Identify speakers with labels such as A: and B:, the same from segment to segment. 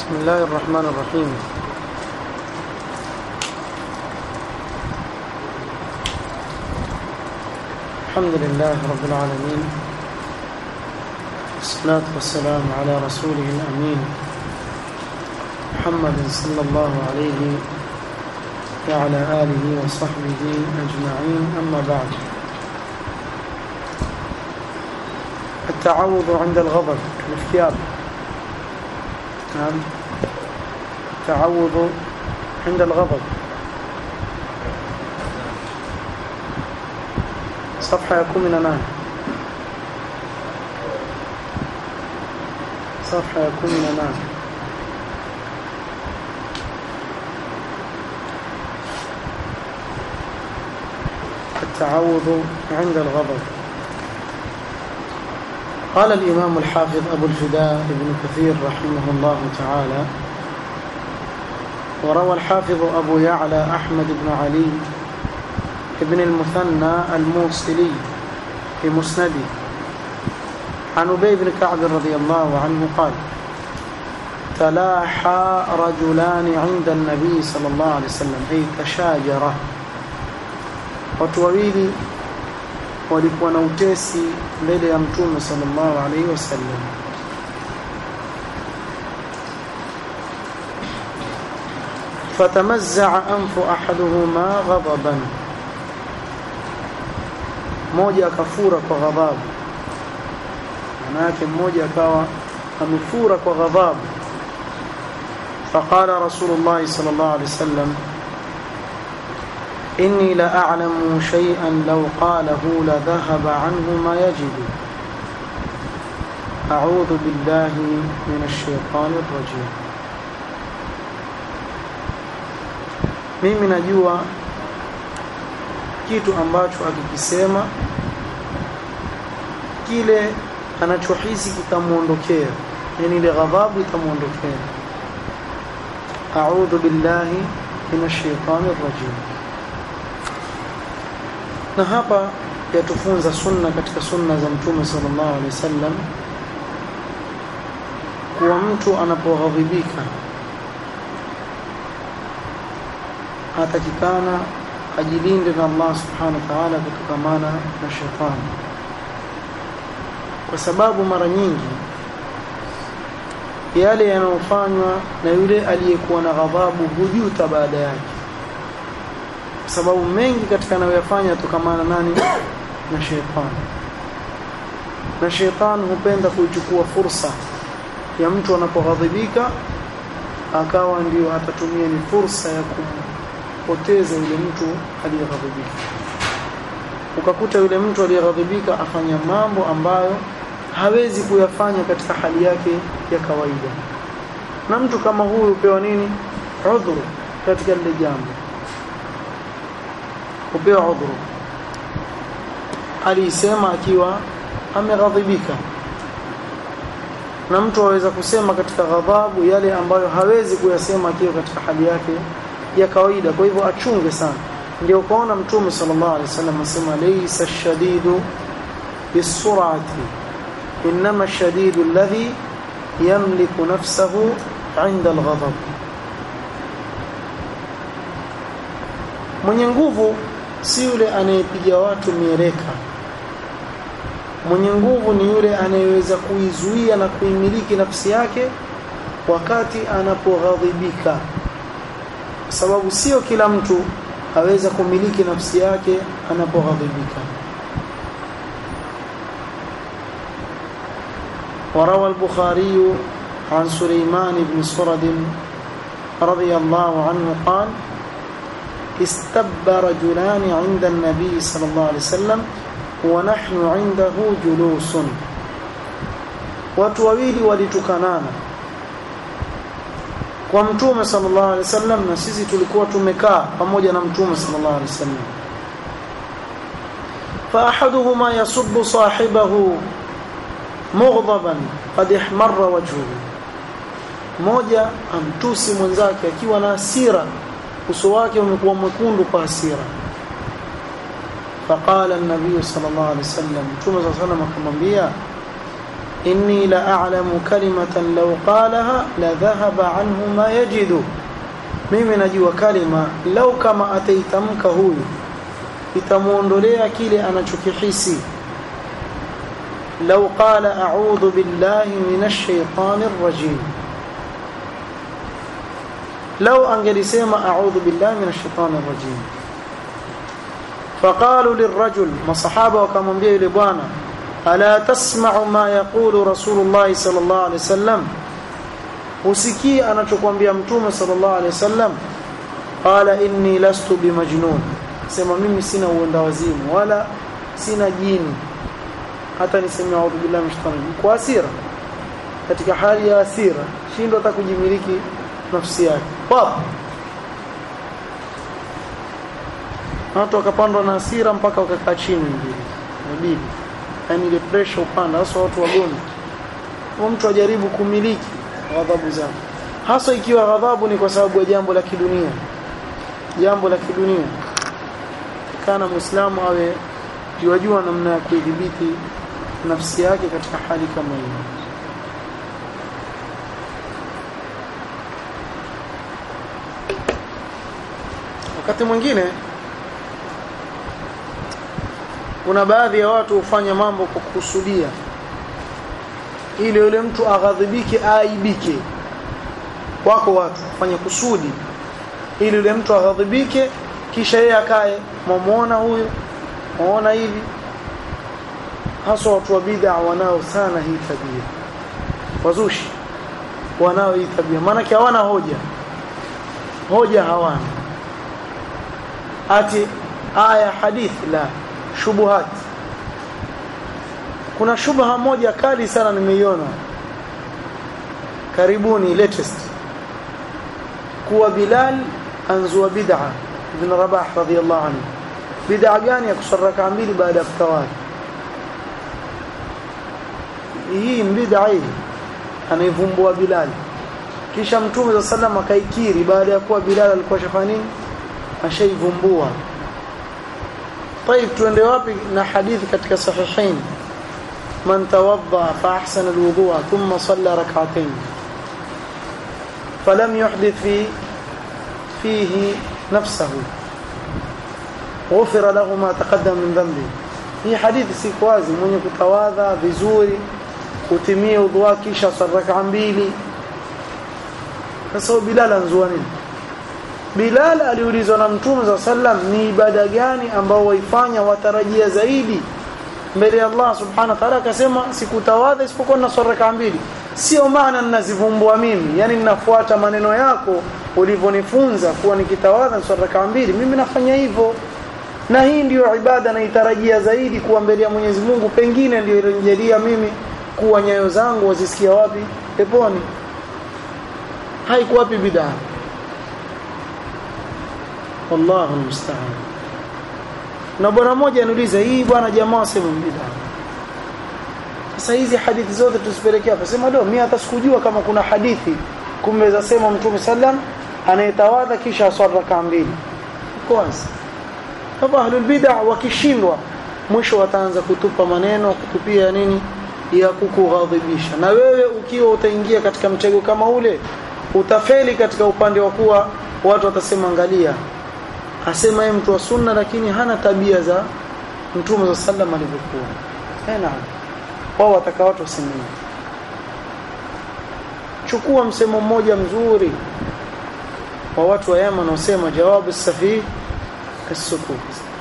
A: بسم الله الرحمن الرحيم الحمد لله رب العالمين والصلاة والسلام على رسوله الأمين محمد صلى الله عليه وعلى آله وصحبه أجمعين أما بعد التعوض عند الغضب الاختيار نعم التعوض عند الغضب صفحة يكون من أمام صفحة يكون من أمام التعوض عند الغضب قال الإمام الحافظ أبو الفداء ابن كثير رحمه الله تعالى وروى الحافظ أبو يعلى أحمد بن علي ابن المثنى الموصلي في مسنده عن أبي بن كعب رضي الله عنه قال تلاحى رجلان عند النبي صلى الله عليه وسلم أي تشاجرة watu wawili walikuwa na utesi mbele ya mtume sallallahu alaihi wasallam fatamazza'a anfu ahaduhuma ghadaban mmoja akafura kwa ghadhabu maana yake mmoja akawa amefura kwa ghadhabu فقال رسول الله صلى الله عليه وسلم إني لأعلم شيئا لو قاله لذهب عنه ما يجد أعوذ بالله من الشيطان الرجيم mimi najua kitu ambacho akikisema kile anachohisi kitamuondokea yani ile ghadhabu itamuondokea a'udhu billahi minash shaitani rajim na hapa yatufunza sunna katika sunna za mtume sallallahu alaihi wasallam kuwa mtu anapoghadhibika atakikana ajilinde na Allah subhanahu wa ta'ala kutokamana na shetani kwa sababu mara nyingi yale yanayofanywa na yule aliyekuwa na ghadhabu hujuta baada yake kwa sababu mengi katika anayoyafanya yatokamana nani na shetani na shetani hupenda kuichukua fursa ya mtu anapoghadhibika akawa ndio atatumia ni fursa ya kumpoteza yule mtu aliyeghadhibika ukakuta yule mtu aliyeghadhibika afanya mambo ambayo hawezi kuyafanya katika hali yake ya kawaida na mtu kama huyu hupewa nini udhuru katika lile jambo hupewa udhuru alisema akiwa ameghadhibika na mtu aweza kusema katika ghadhabu yale ambayo hawezi kuyasema akiwa katika hali yake ya kawaida kwa hivyo achunge sana ndio ukaona mtume sallallahu alaihi wasallam asema laysa shadidu bisurati inma shadidu alladhi yamliku nafsahu 'inda alghadab mwenye nguvu si yule anayepiga watu miereka mwenye nguvu ni yule anayeweza kuizuia na kuimiliki nafsi yake wakati anapoghadhibika kwa sababu sio kila mtu aweza kumiliki nafsi yake anapoghadhibika وروى البخاري عن سليمان بن سرد رضي الله عنه قال استب رجلان عند النبي صلى الله عليه وسلم ونحن عنده جلوس watu wawili walitukanana kwa mtume sallallahu alaihi wasallam na sisi tulikuwa tumekaa pamoja na mtume sallallahu alaihi wasallam fa ahaduhuma yasubbu sahibahu mughdaban qad ihmarra wajhuhu mmoja amtusi mwenzake akiwa na hasira uso wake umekuwa mwekundu kwa hasira faqala an-nabiy sallallahu alaihi wasallam mtume sallallahu alaihi wasallam akamwambia inni la a'lamu kalimatan law qalaha la dhahaba anhu ma yajidu mimi najua kalima lau kama ataitamka huyu itamuondolea kile anachokihisi lau qala a'udhu billahi minash shaitanir rajim lau angelisema a'udhu billahi minash shaitanir rajim فقالوا للرجل مصحابه وكمwambia yule bwana ala tasma'u ma yaqulu rasulullah sallallahu alaihi wasallam usikii anachokuambia mtume sallallahu alaihi wasallam qala inni lastu bimajnun sema mimi sina uenda wazimu wala sina jini hata niseme a'udhu billahi minash shaitani kwa hasira katika hali ya hasira shindo hata kujimiliki nafsi yake wapo watu wakapandwa na hasira mpaka wakakaa chini mbili inabidi yani ile pressure upanda hasa watu wagonjwa kwa mtu ajaribu kumiliki ghadhabu zake hasa ikiwa ghadhabu ni kwa sababu ya jambo la kidunia jambo la kidunia kana muislamu awe jiwajua namna ya kuidhibiti nafsi yake katika hali kama hiyo wakati mwingine kuna baadhi ya watu hufanya mambo kwa kukusudia ili yule mtu aghadhibike aaibike wako watu fanya kusudi ili yule mtu aghadhibike kisha yeye akae mwamuona huyu muona hivi hasa watu wa bid'a wanao sana hii tabia wazushi wanao hii tabia maana hawana hoja hoja hawana ati aya hadithi la shubuhat kuna shubha moja kali sana nimeiona karibuni latest kuwa Bilal anzua bid'a ibn Rabah radhiyallahu anhu bid'a gani ya kusaraka mbili baada ya kutawali hii bid'a hii anaivumbua Bilal kisha mtume za sallam akaikiri baada ya kuwa Bilal alikuwa shafanya nini ashaivumbua طيب tuende wapi na hadithi katika sahihain man tawadda fa ahsana alwudu'a thumma salla rak'atayn falam yuhdith fi fihi nafsahu ghufira lahu ma taqaddama min dhanbi hii hadithi si wazi mwenye kutawadha vizuri kutimia udhu wake kisha saraka mbili sasa Bilal anzua nini Bilal aliulizwa na Mtume za sallam ni ibada gani ambao waifanya watarajia zaidi mbele ya Allah subhanahu wa ta'ala akasema sikutawadha isipokuwa na swala mbili sio maana ninazivumbua mimi yani ninafuata maneno yako ulivyonifunza kuwa nikitawadha swala mbili mimi nafanya hivyo na hii ndiyo ibada naitarajia zaidi kuwa mbele ya Mwenyezi Mungu pengine ndio ilinijalia mimi kuwa nyayo zangu wazisikia wapi peponi haikuwa wapi bid'a wallahu musta'an na bwana mmoja aniuliza hii bwana jamaa wasema bid'a sasa hizi hadithi zote tuzipelekea hapa sema do mimi hata sikujua kama kuna hadithi kumbe za sema mtume sallam anayetawadha kisha aswali raka mbili kwanza kama ahlul bid'a wakishindwa mwisho wataanza kutupa maneno kutupia nini ya kukughadhibisha na wewe ukiwa utaingia katika mtego kama ule utafeli katika upande wa kuwa watu watasema angalia asema yeye mtu wa sunna lakini hana tabia za mtume wa sallam alivyokuwa eh naam wao wataka watu wasemeni chukua msemo mmoja mzuri wa watu wa Yemen wanaosema jawabu safi kasukut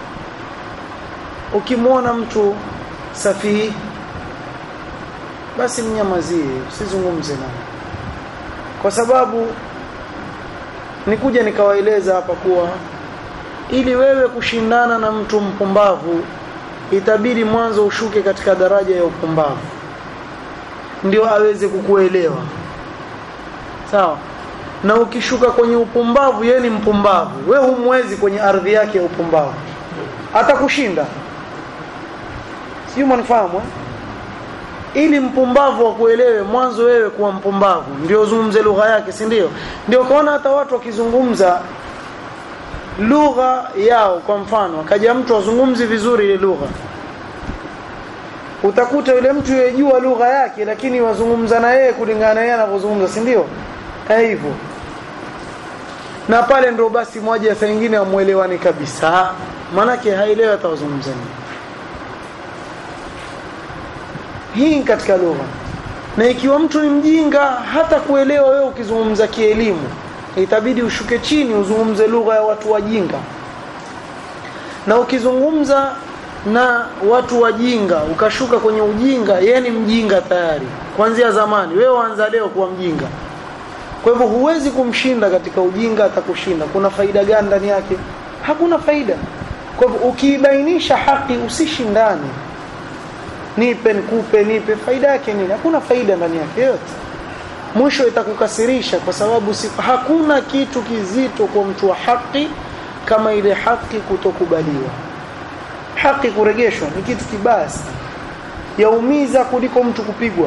A: ukimwona mtu safi basi mnyamazie usizungumze naye kwa sababu nikuja nikawaeleza hapa kuwa ili wewe kushindana na mtu mpumbavu itabidi mwanzo ushuke katika daraja ya upumbavu ndio aweze kukuelewa sawa na ukishuka kwenye upumbavu yeye ni mpumbavu we humwezi kwenye ardhi yake ya upumbavu atakushinda sio mnifahamu eh? ili mpumbavu akuelewe mwanzo wewe kuwa mpumbavu ndio uzungumze lugha yake si ndio ndio kaona hata watu wakizungumza lugha yao kwa mfano akaja mtu azungumzi vizuri ile lugha utakuta yule mtu yejua lugha yake lakini wazungumza na yeye kulingana na yeye anavyozungumza si ndio hivyo na pale ndo basi moja saa nyingine amuelewani kabisa manake haelewi atawazungumza nini hii katika lugha na ikiwa mtu ni mjinga hata kuelewa wewe ukizungumza kielimu itabidi ushuke chini uzungumze lugha ya watu wajinga na ukizungumza na watu wajinga ukashuka kwenye ujinga yeye ni mjinga tayari kuanzia zamani wewe waanza leo kuwa mjinga kwa hivyo huwezi kumshinda katika ujinga atakushinda kuna faida gani ndani yake hakuna faida kwa hivyo ukiibainisha haki usishindane nipe nikupe nipe faida yake nini hakuna faida ndani yake yote mwisho itakukasirisha kwa sababu si, hakuna kitu kizito kwa mtu wa haki kama ile haki kutokubaliwa haki kuregeshwa ni kitu kibaya sana yaumiza kuliko mtu kupigwa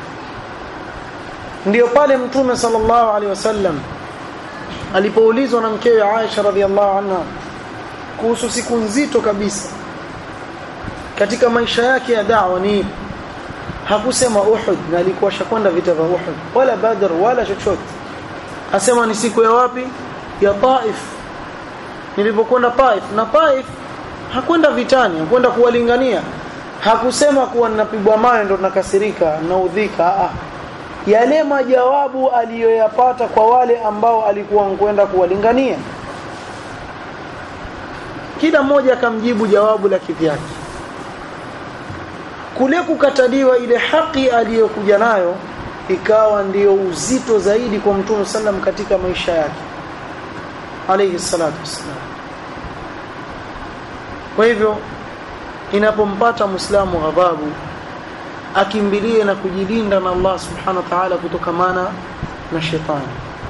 A: ndiyo pale mtume sallallahu alaihi wasallam alipoulizwa na mkewe Aisha radhiallahu anha kuhusu siku nzito kabisa katika maisha yake ya da'wa ni hakusema Uhud na alikuwa shakwenda vita vya Uhud wala Badr wala chochote asema ni siku ya wapi ya Taif nilipokwenda Taif na Taif hakwenda vitani hakwenda kuwalingania hakusema kuwa ninapigwa mawe ndo nakasirika naudhika a yale majawabu aliyoyapata kwa wale ambao alikuwa kwenda kuwalingania kila mmoja akamjibu jawabu la kivyake kule kukataliwa ile haki aliyokuja nayo ikawa ndiyo uzito zaidi kwa mtume sallam katika maisha yake alayhi salatu wassalam kwa hivyo inapompata muislamu ghadhabu akimbilie na kujilinda na Allah subhanahu wa ta'ala kutokamana na shetani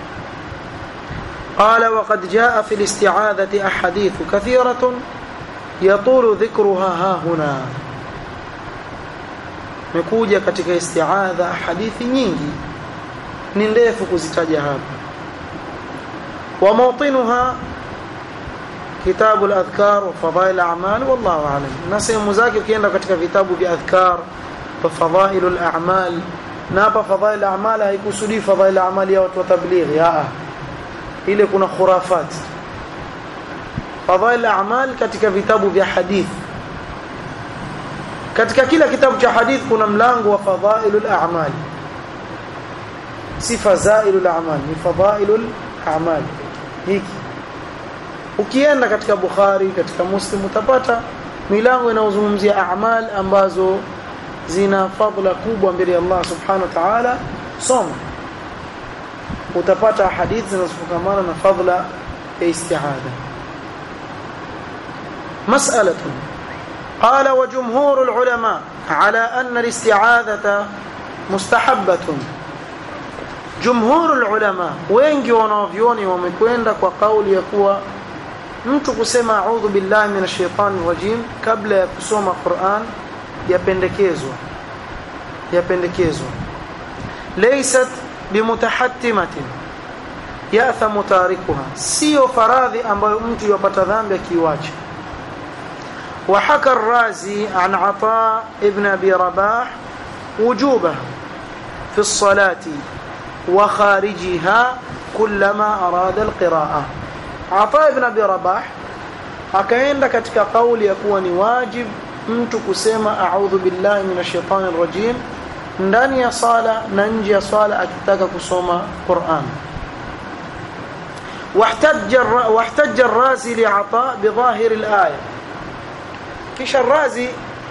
A: قال وقد جاء في الاستعاذة أحاديث كثيرة يطول ذكرها ها هنا mekuja katika istiadha hadithi nyingi ni ndefu kuzitaja hapa wa mawtinuha kitabu al-adhkar wa fadail al-a'mal wallahu a'lam na sehemu zake ukienda katika vitabu vya adhkar wa fadail al-a'mal na hapa fadail al-a'mal haikusudi fadail al-a'mal ya watu wa tabligh ya ile kuna khurafat fadail al-a'mal katika vitabu vya hadithi katika kila kitabu cha hadith kuna mlango wa fadhailul a'mal si fazailul a'mal ni fadhailul a'mal hiki ukienda katika bukhari katika muslim utapata milango inayozungumzia a'mal ambazo zina fadhila kubwa mbele ya Allah subhanahu wa ta'ala soma utapata hadithi zinazofungamana na fadhila ya isti'adha mas'alatun قال وجمهور العلماء على أن الاستعاذة مستحبة جمهور العلماء wengi wanavyoni wamekwenda kwa kauli ya kuwa mtu kusema a'udhu billahi minash shaitani rajim kabla ya kusoma Qur'an yapendekezwa yapendekezwa laysat bimutahattimatin ya'thamu tarikuha sio faradhi ambayo mtu yapata dhambi akiiacha وحكى الرازي عن عطاء ابن أبي رباح وجوبها في الصلاة وخارجها كلما أراد القراءة عطاء ابن أبي رباح akaenda katika kauli ya kuwa ni wajib mtu kusema a'udhu billahi minash shaitani rajim ndani ya sala na nje ya sala akitaka kusoma Qur'an واحتج واحتج الرازي لعطاء بظاهر الآية kisha razi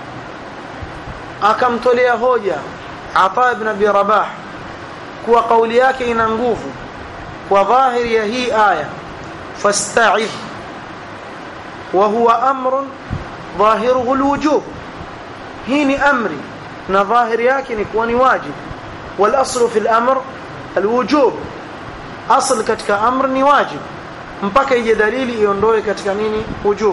A: akamtolea hoja Ata ibn Abi Rabah kuwa kauli yake ina nguvu kwa dhahiri ya hii aya fasta'idh wa huwa amrun dhahiruhu alwujub hii ni amri na dhahiri yake ni kuwa ni wajib wal aslu fi al-amr alwujub asl katika amr ni wajib mpaka ije dalili iondoe katika nini wujub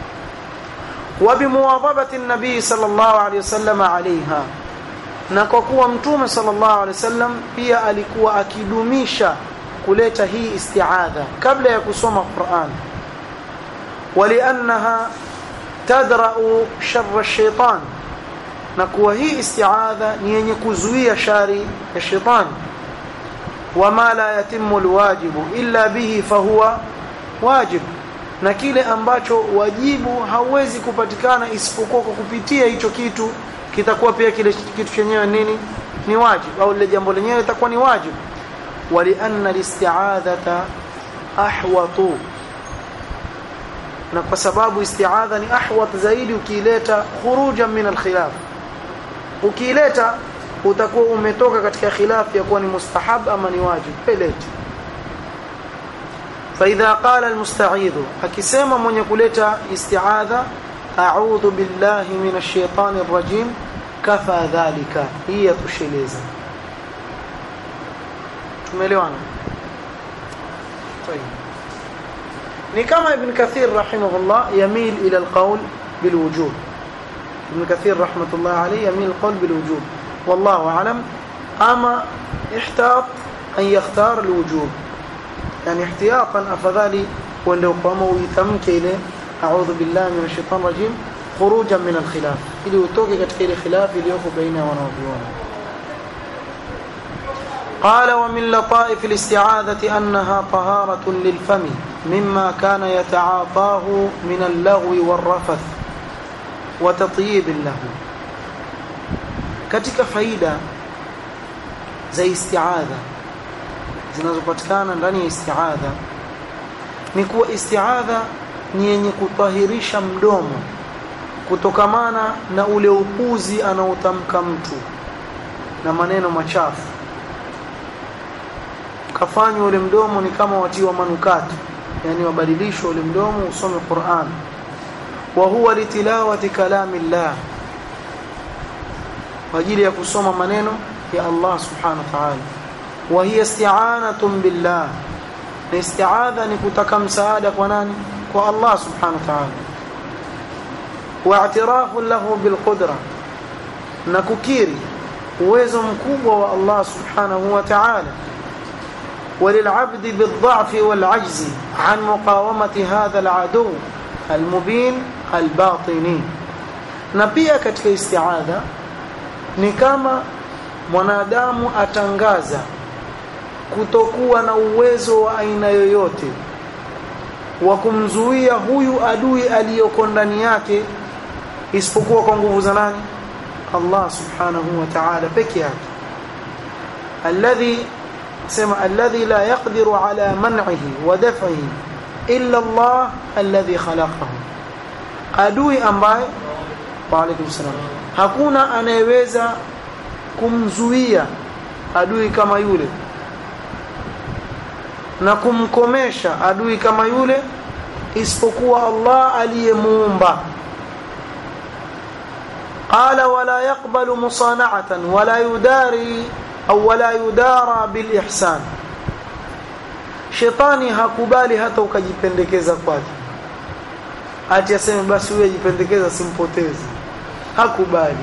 A: وبمواظبه النبي صلى الله عليه وسلم عليها na kwa kuwa mtume sallallahu alaihi wasallam pia alikuwa akidumisha kuleta hii isti'adha kabla ya kusoma Qur'an waliannaha tadra'u sharra ash-shaytan na kuwa hii isti'adha ni yenye kuzuia shari ya shetani wama la yatimu alwajibu illa bihi fahuwa wajib na kile ambacho wajibu hauwezi kupatikana isipokuwa kwa kupitia hicho kitu kitakuwa pia kile kitu chenyewe nini ni wajib au lile jambo lenyewe litakuwa ni wajib walianna listi'adhata ahwatu na kwa sababu isti'adha ni ahwat zaidi ukiileta khurujan min alkhilaf ukiileta utakuwa umetoka katika khilaf ya kuwa ni mustahab ama ni wajib peleti فاذا قال المستعيذ akisema mwenye kuleta isti'adha a'udhu billahi minash shaitani rrajim kafa dhalika hii yatosheleza tumeelewana طيب ni kama ibn kathir rahimahullah yamil ila alqawl bilwujub ibn kathir rahmatullah alayhi yamil alqawl bilwujub wallahu a'lam ama ihtat an yakhtar alwujub yani ihtiyatan afadhali uende kama uitamke ile a'udhu billahi minash shaitanir rajim khurujan min alkhilaf ili utoke katika ile khilaf iliyoko baina wanaoviona قال ومن لطائف الاستعاذة أنها طهارة للفم مما كان يتعاطاه من اللغو والرفث وتطييب له katika faida za isti'adha zinazopatikana ndani ya isti'adha ni kuwa isti'adha ni yenye kutahirisha mdomo kutokamana na ule upuzi anaotamka mtu na maneno machafu kafanywa ule mdomo ni kama watiwa manukato yani wabadilishwa ule mdomo usome Qur'an wa huwa litilawati kalami Allah kwa ajili ya kusoma maneno ya Allah subhanahu wa ta'ala wa hiya isti'anatun billah na isti'adha ni kutaka msaada kwa nani kwa Allah subhanahu wa ta'ala wa i'tirafu lahu bil qudra na kukiri uwezo mkubwa wa Allah subhanahu wa ta'ala وللعبد بالضعف والعجز عن مقاومة هذا العدو المبين الباطني na pia katika isti'adha ni kama mwanadamu atangaza kutokuwa na uwezo wa aina yoyote wa kumzuia huyu adui aliyoko ndani yake isipokuwa kwa nguvu za nani Allah subhanahu wa ta'ala peke yake alladhi sema alladhi la yaqdiru ala man'ihi wa daf'ihi illa Allah alladhi khalaqahu adui ambaye wa alaykum salam hakuna anayeweza kumzuia adui kama yule na kumkomesha adui kama yule isipokuwa Allah aliyemuumba قال ولا يقبل مصانعة ولا يداري au wala yudara bil ihsan shetani hakubali hata ukajipendekeza kwake ati aseme basi huyu ajipendekeza simpotezi hakubali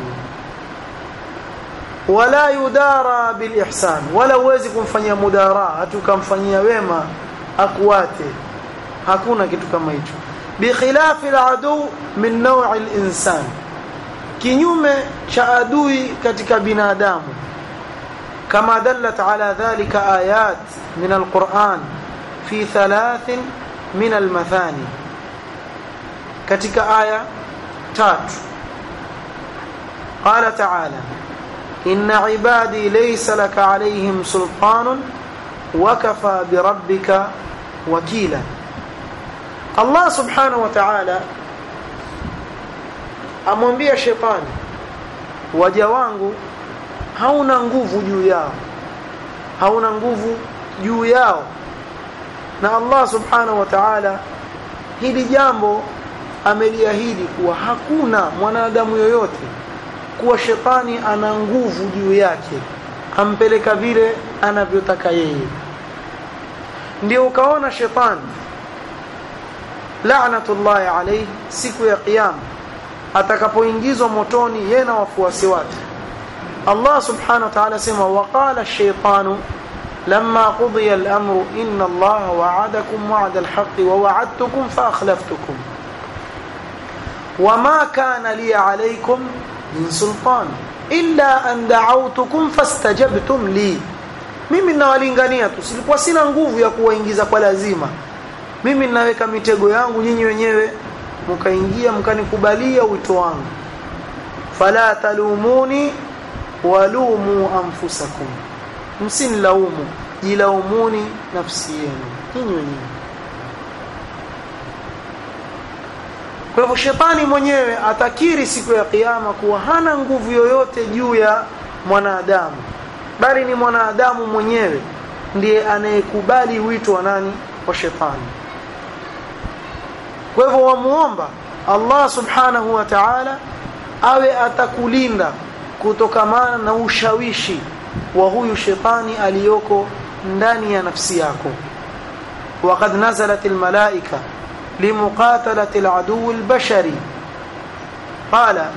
A: wala yudara bil ihsan wala uwezi kumfanyia mudara hata ukamfanyia wema akuate hakuna kitu kama hicho bikhilafi al adu min naw'i al insan kinyume cha adui katika binadamu كما دلت على ذلك آيات من القرآن في ثلاث من المثاني كتك آية تات قال تعالى إن عبادي ليس لك عليهم سلطان وكفى بربك وكيلا الله سبحانه وتعالى amwambia shetani waja wangu hauna nguvu juu yao hauna nguvu juu yao na Allah subhanahu wa ta'ala hili jambo ameliahidi kuwa hakuna mwanadamu yoyote kuwa shetani ana nguvu juu yake ampeleka vile anavyotaka yeye ndio ukaona shetani la'natullahi alayhi siku ya kiyama atakapoingizwa motoni yeye na wafuasi wake الله سبحانه وتعالى سمع وقال الشيطان لما قضي الأمر إن الله وعدكم وعد الحق ووعدتكم فأخلفتكم وما كان لي عليكم min sultan illa an da'awtukum fastajabtum li mimi ninawalingania tu silikuwa sina nguvu ya kuwaingiza kwa lazima mimi ninaweka mitego yangu nyinyi wenyewe mkaingia mkanikubalia wito wangu fala talumuni walumu anfusakum msinilaumu jilaumuni nafsi yenu nyinyi wenyewe kwa hivyo shetani mwenyewe atakiri siku ya kiyama kuwa hana nguvu yoyote juu ya mwanadamu bali ni mwanadamu mwenyewe ndiye anayekubali wito wa nani wa shetani kwa hivyo wamuomba Allah subhanahu wa ta'ala awe atakulinda kutokamana na ushawishi wa huyu shetani aliyoko ndani ya nafsi yako وقد نزلت الملائكة لمقاتلة العدو البشري قال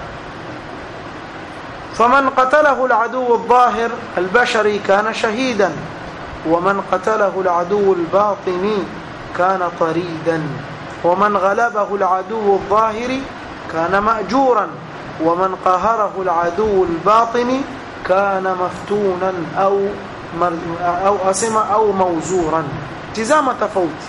A: فمن قتله العدو الظاهر البشري كان شهيدا ومن قتله العدو الباطني كان طريدا ومن غلبه العدو الظاهر كان مأجورا ومن قهره العدو الباطن كان مفتونا أو أو أسمى أو موزورا تزام تفوت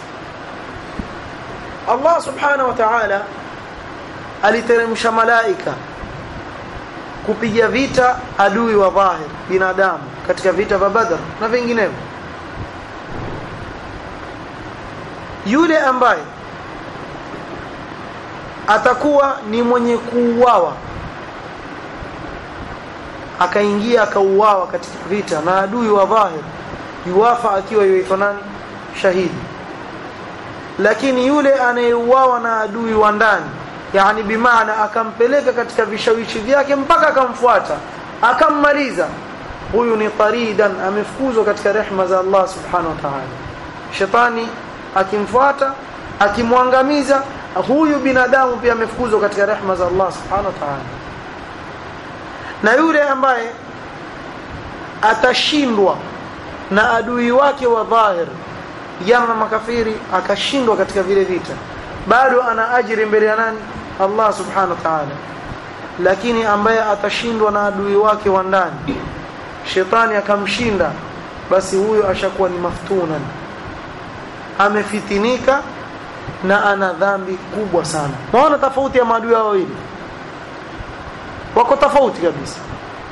A: الله سبحانه وتعالى aliteremsha malaika kupiga vita adui wa dhahir binadamu katika vita vya Badr na vinginevyo yule ambaye atakuwa ni mwenye kuuawa akaingia akauawa katika vita na adui wa dhahir yuwafa akiwa yuitwa nani shahidi lakini yule anayeuawa na adui wa ndani yani bimaana akampeleka katika vishawishi vyake mpaka akamfuata akammaliza huyu ni taridan amefukuzwa katika rehma za Allah subhanahu wa ta'ala shetani akimfuata akimwangamiza huyu binadamu pia amefukuzwa katika rehma za Allah subhanahu wa ta'ala na yule ambaye atashindwa na adui wake wa dhahir jama makafiri akashindwa katika vile vita bado ana ajiri mbele ya nani Allah subhanahu wa ta'ala lakini ambaye atashindwa na adui wake wa ndani shetani akamshinda basi huyo ashakuwa ni maftunan amefitinika na ana dhambi kubwa sana maana tofauti ya maadui hao wawili wako tofauti kabisa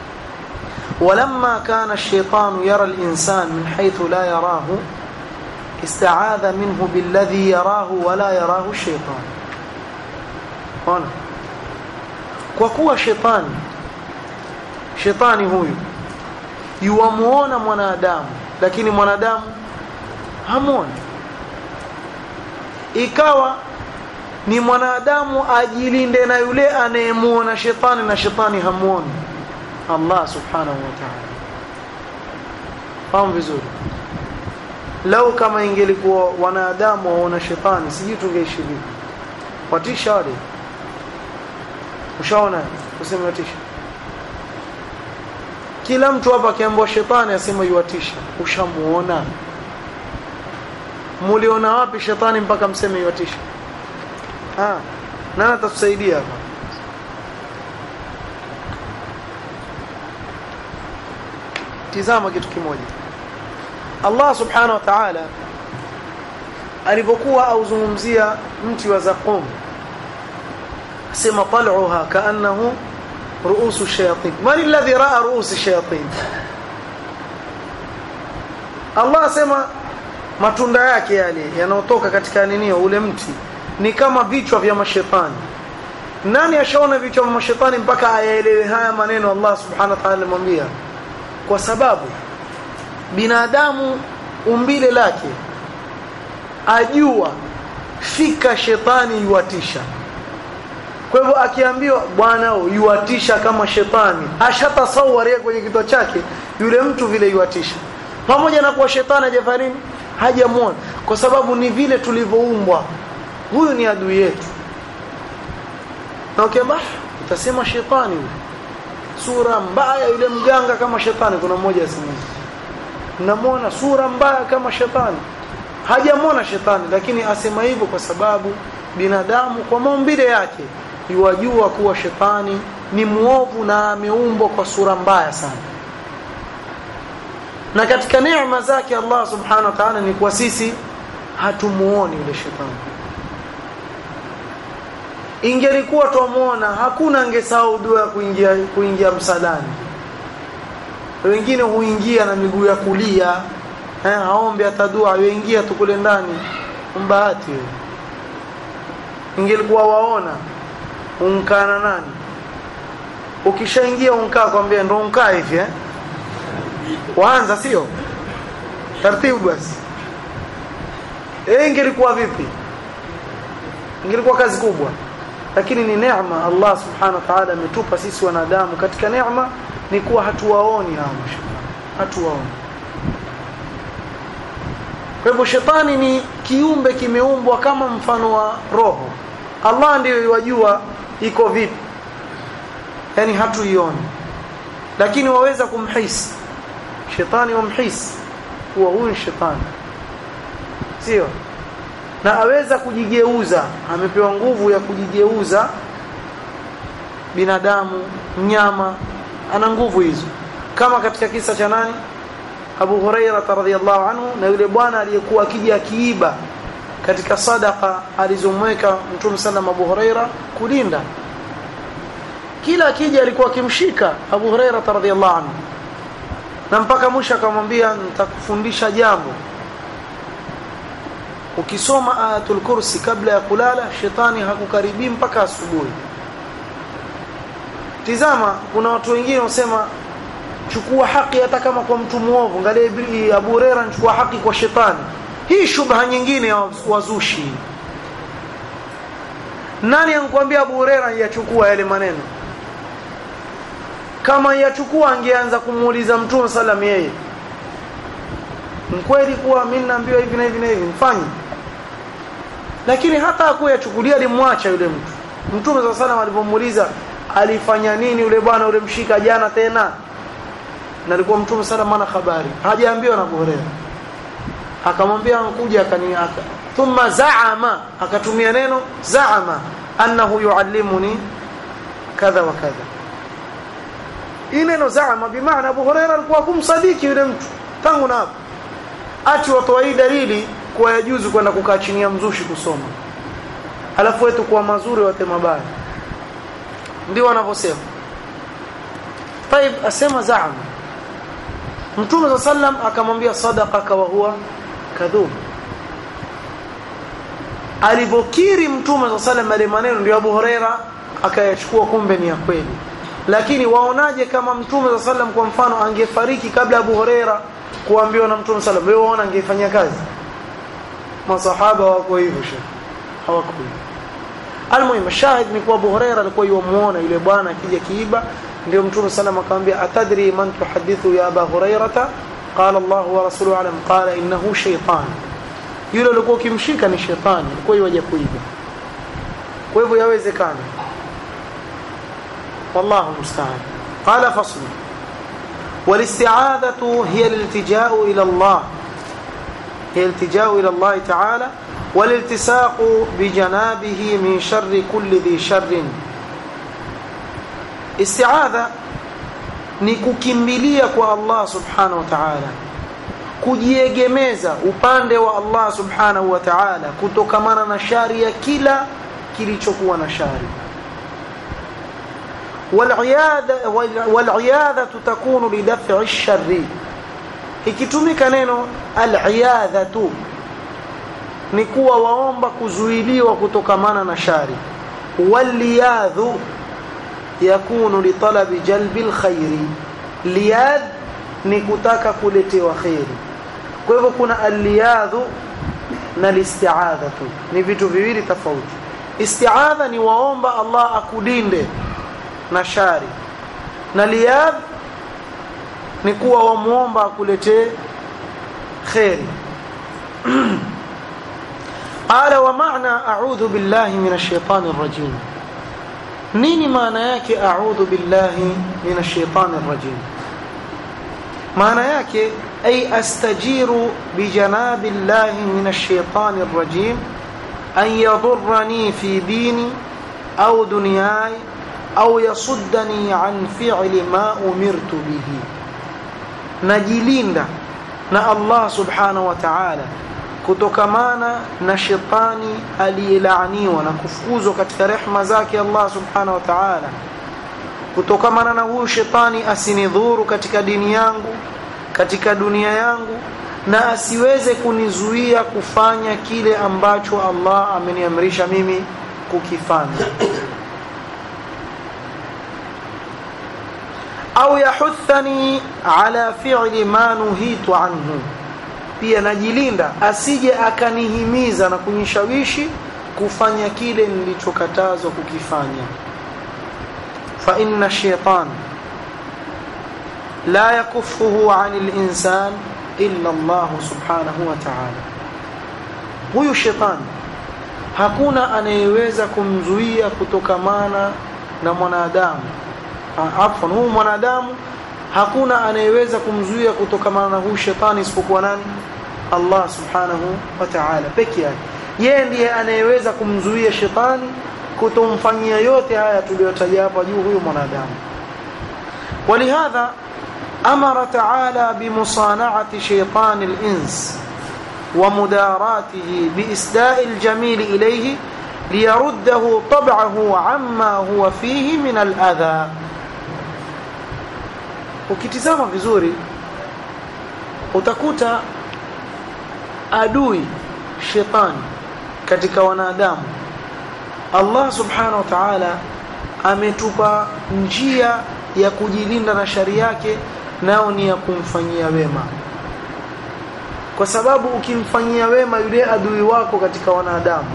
A: ولما كان الشيطان يرى الإنسان من حيث لا يراه استعاذ منه بالذي يراه ولا يراه الشيطان هنا kwa kuwa shetani shetani huyu yuamuona mwanadamu lakini mwanadamu hamuoni ikawa ni mwanadamu ajilinde na yule anayemuona shetani na shetani hamuoni Allah subhanahu wa ta'ala fahamu vizuri lau kama ingelikuwa wanadamu waona shetani sijui tungeishi vipi watisha wale ushaona useme watisha kila mtu hapa akiambiwa shetani asema yuwatisha ushamuona muliona wapi shetani mpaka mseme yuwatisha ah nani atatusaidia hapa tizama kitu kimoja Allah subhanahu wa ta'ala alipokuwa auzungumzia mti wa zaqum sema tal'uha kaannahu ru'usu shayatin man alladhi ra'a ru'us shayatin Allah asema matunda yake yale yanayotoka katika nini ule mti ni kama vichwa vya mashetani nani ashaona vichwa vya mashetani mpaka ayaelewe haya maneno Allah subhanahu wa ta'ala alimwambia kwa sababu binadamu umbile lake ajua fika shetani yuatisha kwa hivyo akiambiwa bwana yuatisha kama shetani ashatasawari kwenye kichwa chake yule mtu vile yuatisha pamoja na kuwa shetani hajafanya nini hajamuona kwa sababu ni vile tulivyoumbwa huyu ni adui yetu na ukiamba utasema shetani huyu sura mbaya yule mganga kama shetani kuna mmoja asema mnamwona sura mbaya kama shetani hajamwona shetani lakini asema hivyo kwa sababu binadamu kwa maumbile yake yuwajua kuwa shetani ni muovu na ameumbwa kwa sura mbaya sana na katika neema zake Allah subhanahu wa ta'ala ni kwa sisi hatumuoni yule shetani ingelikuwa twamuona hakuna angesahau dua ya kuingia kuingia msalani wengine huingia na miguu ya kulia eh aombe atadua yoingia tu kule ndani mbahati wewe ingelikuwa waona unkana nani ukishaingia unkaa kwambia ndo unkaa hivi eh waanza sio taratibu basi eh ingelikuwa vipi ingelikuwa kazi kubwa lakini ni neema Allah subhanahu wa ta'ala ametupa sisi wanadamu katika neema ni kuwa hatuwaoni hao hatuwaoni kwa hivyo shetani ni kiumbe kimeumbwa kama mfano wa roho Allah ndiyo yajua iko vipi yani hatuioni lakini waweza kumhisi shetani wamhisi huwa huyu shetani sio na aweza kujigeuza amepewa nguvu ya kujigeuza binadamu mnyama ana nguvu hizo kama katika kisa cha nani Abu Huraira radhiyallahu anhu na yule bwana aliyekuwa akija akiiba katika sadaka alizomweka Mtume sallam Abu Huraira kulinda kila akija alikuwa akimshika Abu Huraira radhiyallahu anhu na mpaka mwisho akamwambia nitakufundisha jambo ukisoma ayatul kursi kabla ya kulala shetani hakukaribii mpaka asubuhi tizama kuna watu wengine wasema chukua haki hata kama kwa mtu muovu angalia Abu Huraira anachukua haki kwa shetani hii shubha nyingine ya wazushi nani ankwambia Abu Huraira yachukua yale maneno kama yachukua angeanza kumuuliza mtume sallam yeye mkweli kuwa mimi naambiwa hivi na hivi na hivi mfanye lakini hata hakuyachukulia alimwacha yule mtu mtume sallallahu alayhi alipomuuliza alifanya nini yule bwana yule mshika jana tena na alikuwa mtume sallallahu alayhi habari hajaambiwa na Abu Hurairah akamwambia nkuja akaniaka thumma zaama akatumia neno zaama annahu yuallimuni kadha wa kadha hii neno zaama bimaana Abu Hurairah alikuwa kumsadiki yule mtu tangu na hapo ati watoa hii dalili kuwa yajuzu kwenda kukaa chini ya mzushi kusoma alafu wetu kuwa mazuri wate mabaya ndio wanavyosema طيب asema zaama Mtume sallam akamwambia sadaqaka wa huwa kadhub alivokiri Mtume sallam ale maneno ndio Abu Huraira akayachukua kumbe ni ya kweli lakini waonaje kama Mtume sallam kwa mfano angefariki kabla Abu Huraira kuambiwa na Mtume sallam wewe waona angefanya kazi masahaba wako hivyo shekhi hawako hivyo almuhimu shahid ni kwa Abu Huraira alikuwa yuamuona yule bwana akija kiiba ndio Mtume sallam akamwambia atadri man tuhadithu ya Abu Hurairata qala Allah wa rasuluhu alam qala innahu shaytan yule alikuwa ukimshika ni shetani alikuwa yaje kuiba kwa hivyo yawezekana والله المستعان قال فصل والاستعاذة هي الالتجاء إلى الله هي الالتجاء إلى الله تعالى والالتصاق بجنابه من شر كل ذي شر استعاذة ni kukimbilia kwa Allah subhanahu wa ta'ala kujiegemeza upande wa Allah subhanahu wa ta'ala kutokamana na shari ya kila kilichokuwa na shari والعياذة والعياذة تكون لدفع الشر ikitumika neno al'iyadhatu ni kuwa waomba kuzuiliwa kutokamana na shari waliyadhu yakunu litalabi jalbi alkhairi liyad ni kutaka kuletewa khairi kwa hivyo kuna aliyadhu na listi'adhatu ni vitu viwili tofauti isti'adha ni waomba Allah akulinde na shari na liyad ni kuwa wamuomba akuletee khairi qala wa maana a'udhu billahi minash shaitani rajim nini maana yake a'udhu billahi minash shaitani rajim maana yake ay astajiru bi janabillahi minash shaitani rajim an yadurrani fi dini au dunyai au yasuddani an fi'li ma umirtu bihi najilinda na Allah subhanahu wa ta'ala kutokamana na shetani aliyelaaniwa na kufukuzwa katika rehma zake Allah subhanahu wa ta'ala kutokamana na huyu shetani asinidhuru katika dini yangu katika dunia yangu na asiweze kunizuia kufanya kile ambacho Allah ameniamrisha mimi kukifanya au yahuthani ala fi'li ma nuhitu anhu pia najilinda asije akanihimiza na kunishawishi kufanya kile nilichokatazwa kukifanya fa inna shaytan la yakuffuhu 'anil insan illa Allah subhanahu wa ta'ala huyu shetani hakuna anayeweza kumzuia kutokamana na mwanadamu afwan huyu mwanadamu hakuna anayeweza kumzuia kutokamana na huyu shetani isipokuwa nani Allah subhanahu wa ta'ala peke yake yeye ndiye anayeweza kumzuia shetani kutomfanyia yote haya tuliyotaja hapa juu huyu mwanadamu ولهذا أمر تعالى بمصانعة شيطان الإنس ومداراته بإسداء الجميل إليه ليرده طبعه عما هو فيه من الأذى ukitizama vizuri utakuta adui shetani katika wanadamu Allah subhanahu wa ta'ala ametupa njia ya kujilinda na shari yake nao ni ya kumfanyia wema kwa sababu ukimfanyia wema yule adui wako katika wanadamu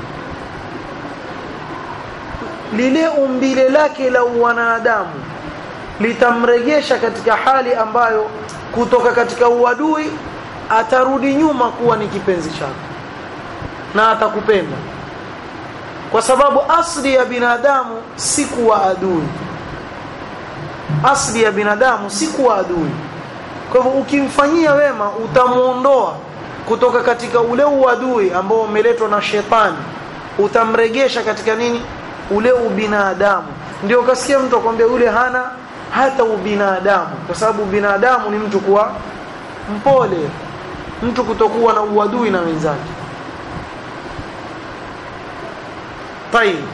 A: lile umbile lake la wanadamu litamregesha katika hali ambayo kutoka katika uadui atarudi nyuma kuwa ni kipenzi chako na atakupenda kwa sababu asli ya binadamu si kuwa adui asli ya binadamu si kuwa adui kwa hivyo ukimfanyia wema utamuondoa kutoka katika ule uadui ambao umeletwa na shetani utamregesha katika nini ule ubinadamu ndio ukasikia mtu akwambia yule hana hata ubinadamu kwa sababu binadamu ni mtu kuwa mpole mtu kutokuwa na uadui na wenzake طيب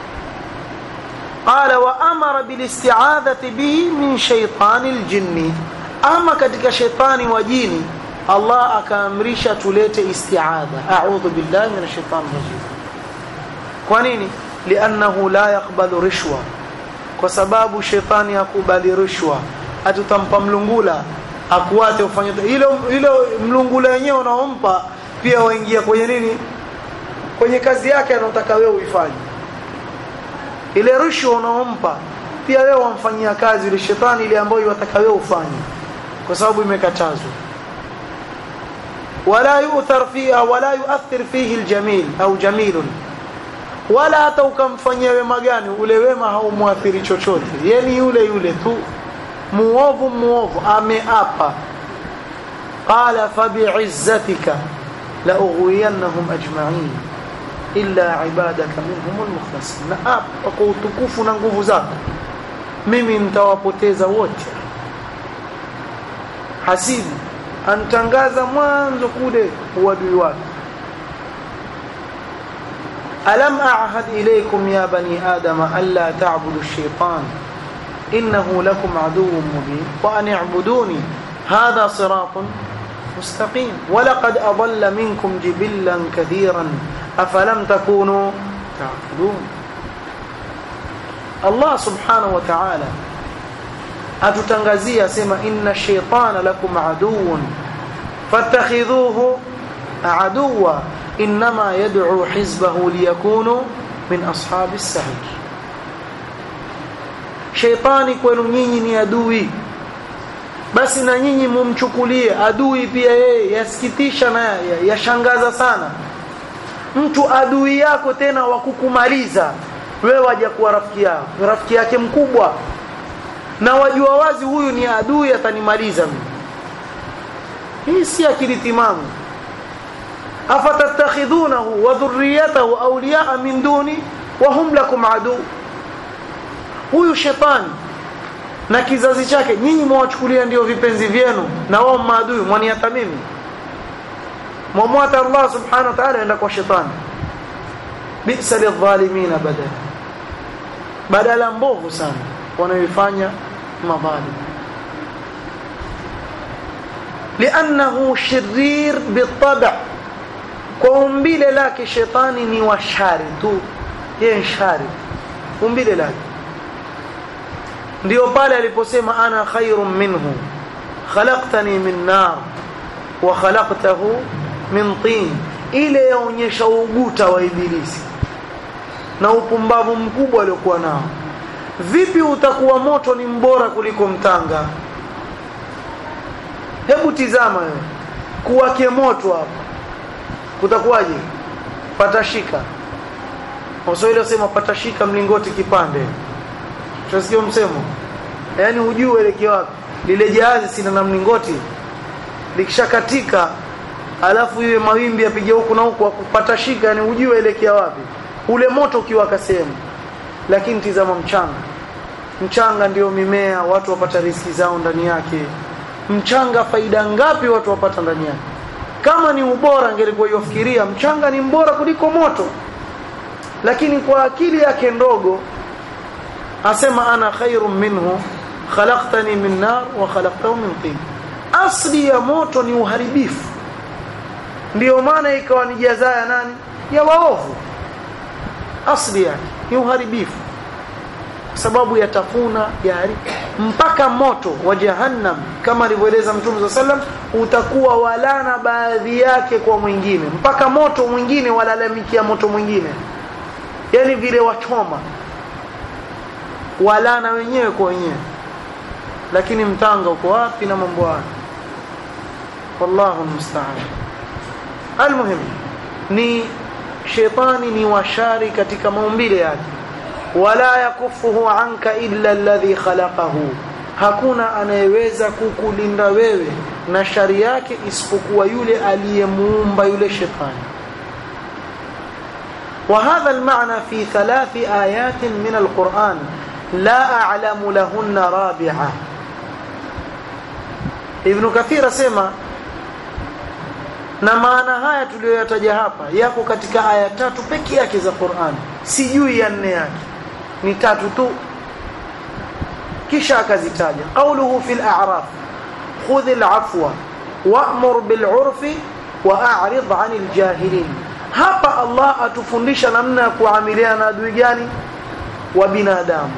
A: قال وامر بالاستعاذه به من شيطان الجن اما katika shetani wa jini Allah akaamrisha tulete isti'adha a'udhu billahi minash shaitani rajim kwa nini li'annahu la yaqbalu rishwa kwa sababu shetani hakubali rushwa atutampa mlungula akuate ufanye hilo hilo mlungula wenyewe unaompa pia waingia kwenye nini kwenye kazi yake anataka wewe uifanye ile rushwa unaompa pia wewe wamfanyia kazi ile shetani ile ambayo yataka wewe ufanye kwa sababu imekatazwa wala yu'thar fiha wala yu'athir fihi aljamil au jamilun wala hata ukamfanyia wema gani ule wema haumuathiri chochote yani yule yule tu muovu muovu ameapa qala fa bi'izzatika la ughwiyannahum ajma'in illa ibadaka minhum almukhlasin na apa kwa utukufu na nguvu zako mimi nitawapoteza wote hasibu antangaza mwanzo kule uadui wake ألم أعهد إليكم يا بني آدم ألا تعبدوا الشيطان إنه لكم عدو مبين وأن اعبدوني هذا صراط مستقيم ولقد أضل منكم جبلا كثيرا أفلم تكونوا تعقلون الله سبحانه وتعالى أتتنغزي سما إن الشيطان لكم عدو فاتخذوه عدوا إنما يدعو حزبه ليكونوا من أصحاب السعير شيطاني kwenu nyinyi ni adui basi na nyinyi mumchukulie adui pia yeye yasikitisha na yashangaza sana mtu adui yako tena wa kukumaliza wewe waje kuwa rafiki yako rafiki yake mkubwa na wajua wazi huyu ni adui atanimaliza mimi hii si akili timamu أفتتخذونه وذريته أولياء من دوني وهم لكم عدو huyu shetani na kizazi chake nyinyi mwawachukulia ndio vipenzi vyenu na wao maadui mwaniata mimi mwamwata Allah subhanahu wa ta'ala enda kwa shetani bisa lidhalimina badala badala mbovu sana wanayoifanya madhalim لانه شرير بالطبع kwa umbile lake shetani ni washari tu yeye shari umbile lake ndio pale aliposema ana khairun minhu khalaqtani min nar wa khalaqtahu min tin ile yaonyesha uguta wa ibilisi na upumbavu mkubwa aliokuwa nao vipi utakuwa moto ni mbora kuliko mtanga hebu tizama wewe kuwake moto hapa kutakuwaje patashika Waswahili wasema patashika mlingoti kipande tunasikia msemo yaani hujui uelekeo wapi lile jahazi sina na mlingoti likishakatika alafu iwe mawimbi yapige huku na huku patashika yani hujui uelekea wapi ule moto ukiwaka sehemu lakini tizama mchanga mchanga ndio mimea watu wapata riski zao ndani yake mchanga faida ngapi watu wapata ndani yake kama ni ubora angelikuwa yofikiria mchanga ni mbora kuliko moto lakini kwa akili yake ndogo asema ana khairun minhu khalaqtani min nar wa khalaqtahu min tin asli ya moto ni uharibifu ndiyo maana ikawa ni jaza ya nani ya waovu asli yake ni uharibifu kwa sababu yatafuna yari mpaka moto wa jahannam kama alivyoeleza mtume wa sallam utakuwa walana baadhi yake kwa mwingine mpaka moto mwingine walalamikia moto mwingine yani vile wachoma walana wenyewe kwa wenyewe lakini mtanga uko wapi na mambo haya wallahu musta'an almuhim ni shetani ni washari katika maumbile yake wala yakufuhu anka illa alladhi khalaqahu hakuna anayeweza kukulinda wewe na shari yake isipokuwa yule aliyemuumba yule shetani وهذا المعنى في ثلاث آيات من القرآن لا أعلم لهن رابعة ابن كثير سيما na maana haya tuliyoyataja hapa yako katika aya tatu pekee yake za Qur'an sijui ya nne yake ni tatu tu kisha akazitaja qawluhu fil a'raf khudh al-afwa wa'mur bil 'urfi wa a'rid 'anil jahilin hapa Allah atufundisha namna ya kuamiliana na adui gani wa binadamu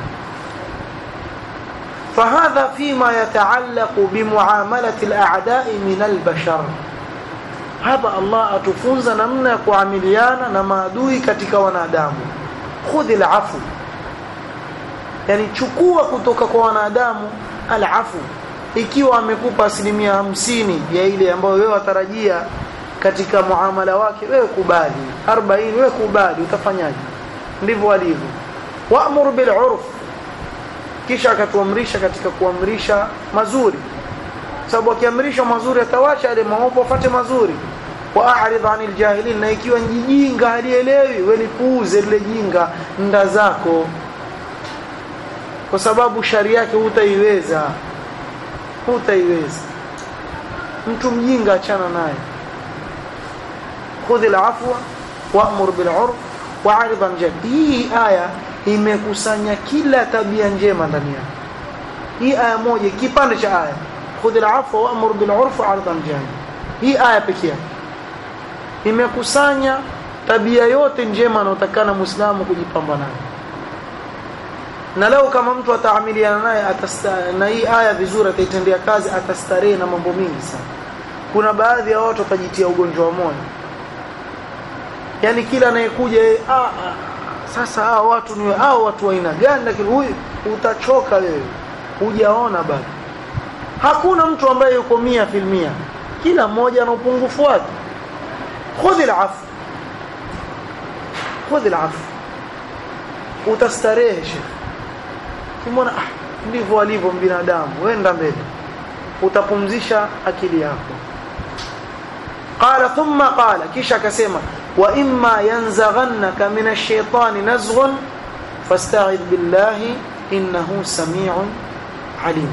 A: فهذا فيما يتعلق بمعاملة الأعداء من البشر hapa Allah atufunza namna ya kuamiliana na maadui katika wanadamu khudhil afu yani chukua kutoka kwa wanadamu alafu ikiwa amekupa asilimia hamsini ya ile ambayo wewe watarajia katika muamala wake wewe kubali 40 wewe kubali utafanyaje ndivyo alivyo wa'mur bil 'urf kisha akatuamrisha katika kuamrisha mazuri sababu akiamrisha mazuri atawacha yale maovu afate mazuri wa a'rid 'anil jahilin na ikiwa njijinga halielewi wewe lipuuze lile jinga nda zako kwa sababu shari yake hutaiweza hutaiweza mtu mjinga achana naye khudh al-afwa wa'mur bil 'urf wa'rid 'an jahil hii aya imekusanya kila tabia njema ndani yake hii aya moja kipande cha aya khudh al-afwa wa'mur bil 'urf wa'rid 'an jahil hii aya pekee imekusanya tabia yote njema anayotakana muislamu kujipamba nayo na leo kama mtu ataamiliana naye na hii aya vizuri ataitendea kazi atastarehe na mambo mingi sana kuna baadhi ya watu watajitia ugonjwa wa moyo yani kila anayekuja ah, ah, sasa hao watu ni hao watu wa aina gani lakini huyu utachoka wewe hujaona bado hakuna mtu ambaye yuko mia filmia kila mmoja ana upungufu wake khudh al-afu khudh al-afu utastarehe shekhi kimwona ah ndivyo alivyo binadamu wenda mbele utapumzisha akili yako qala thumma qala kisha akasema wa imma yanzaghannaka min ash-shaytani nazghun fasta'id billahi innahu samiun alim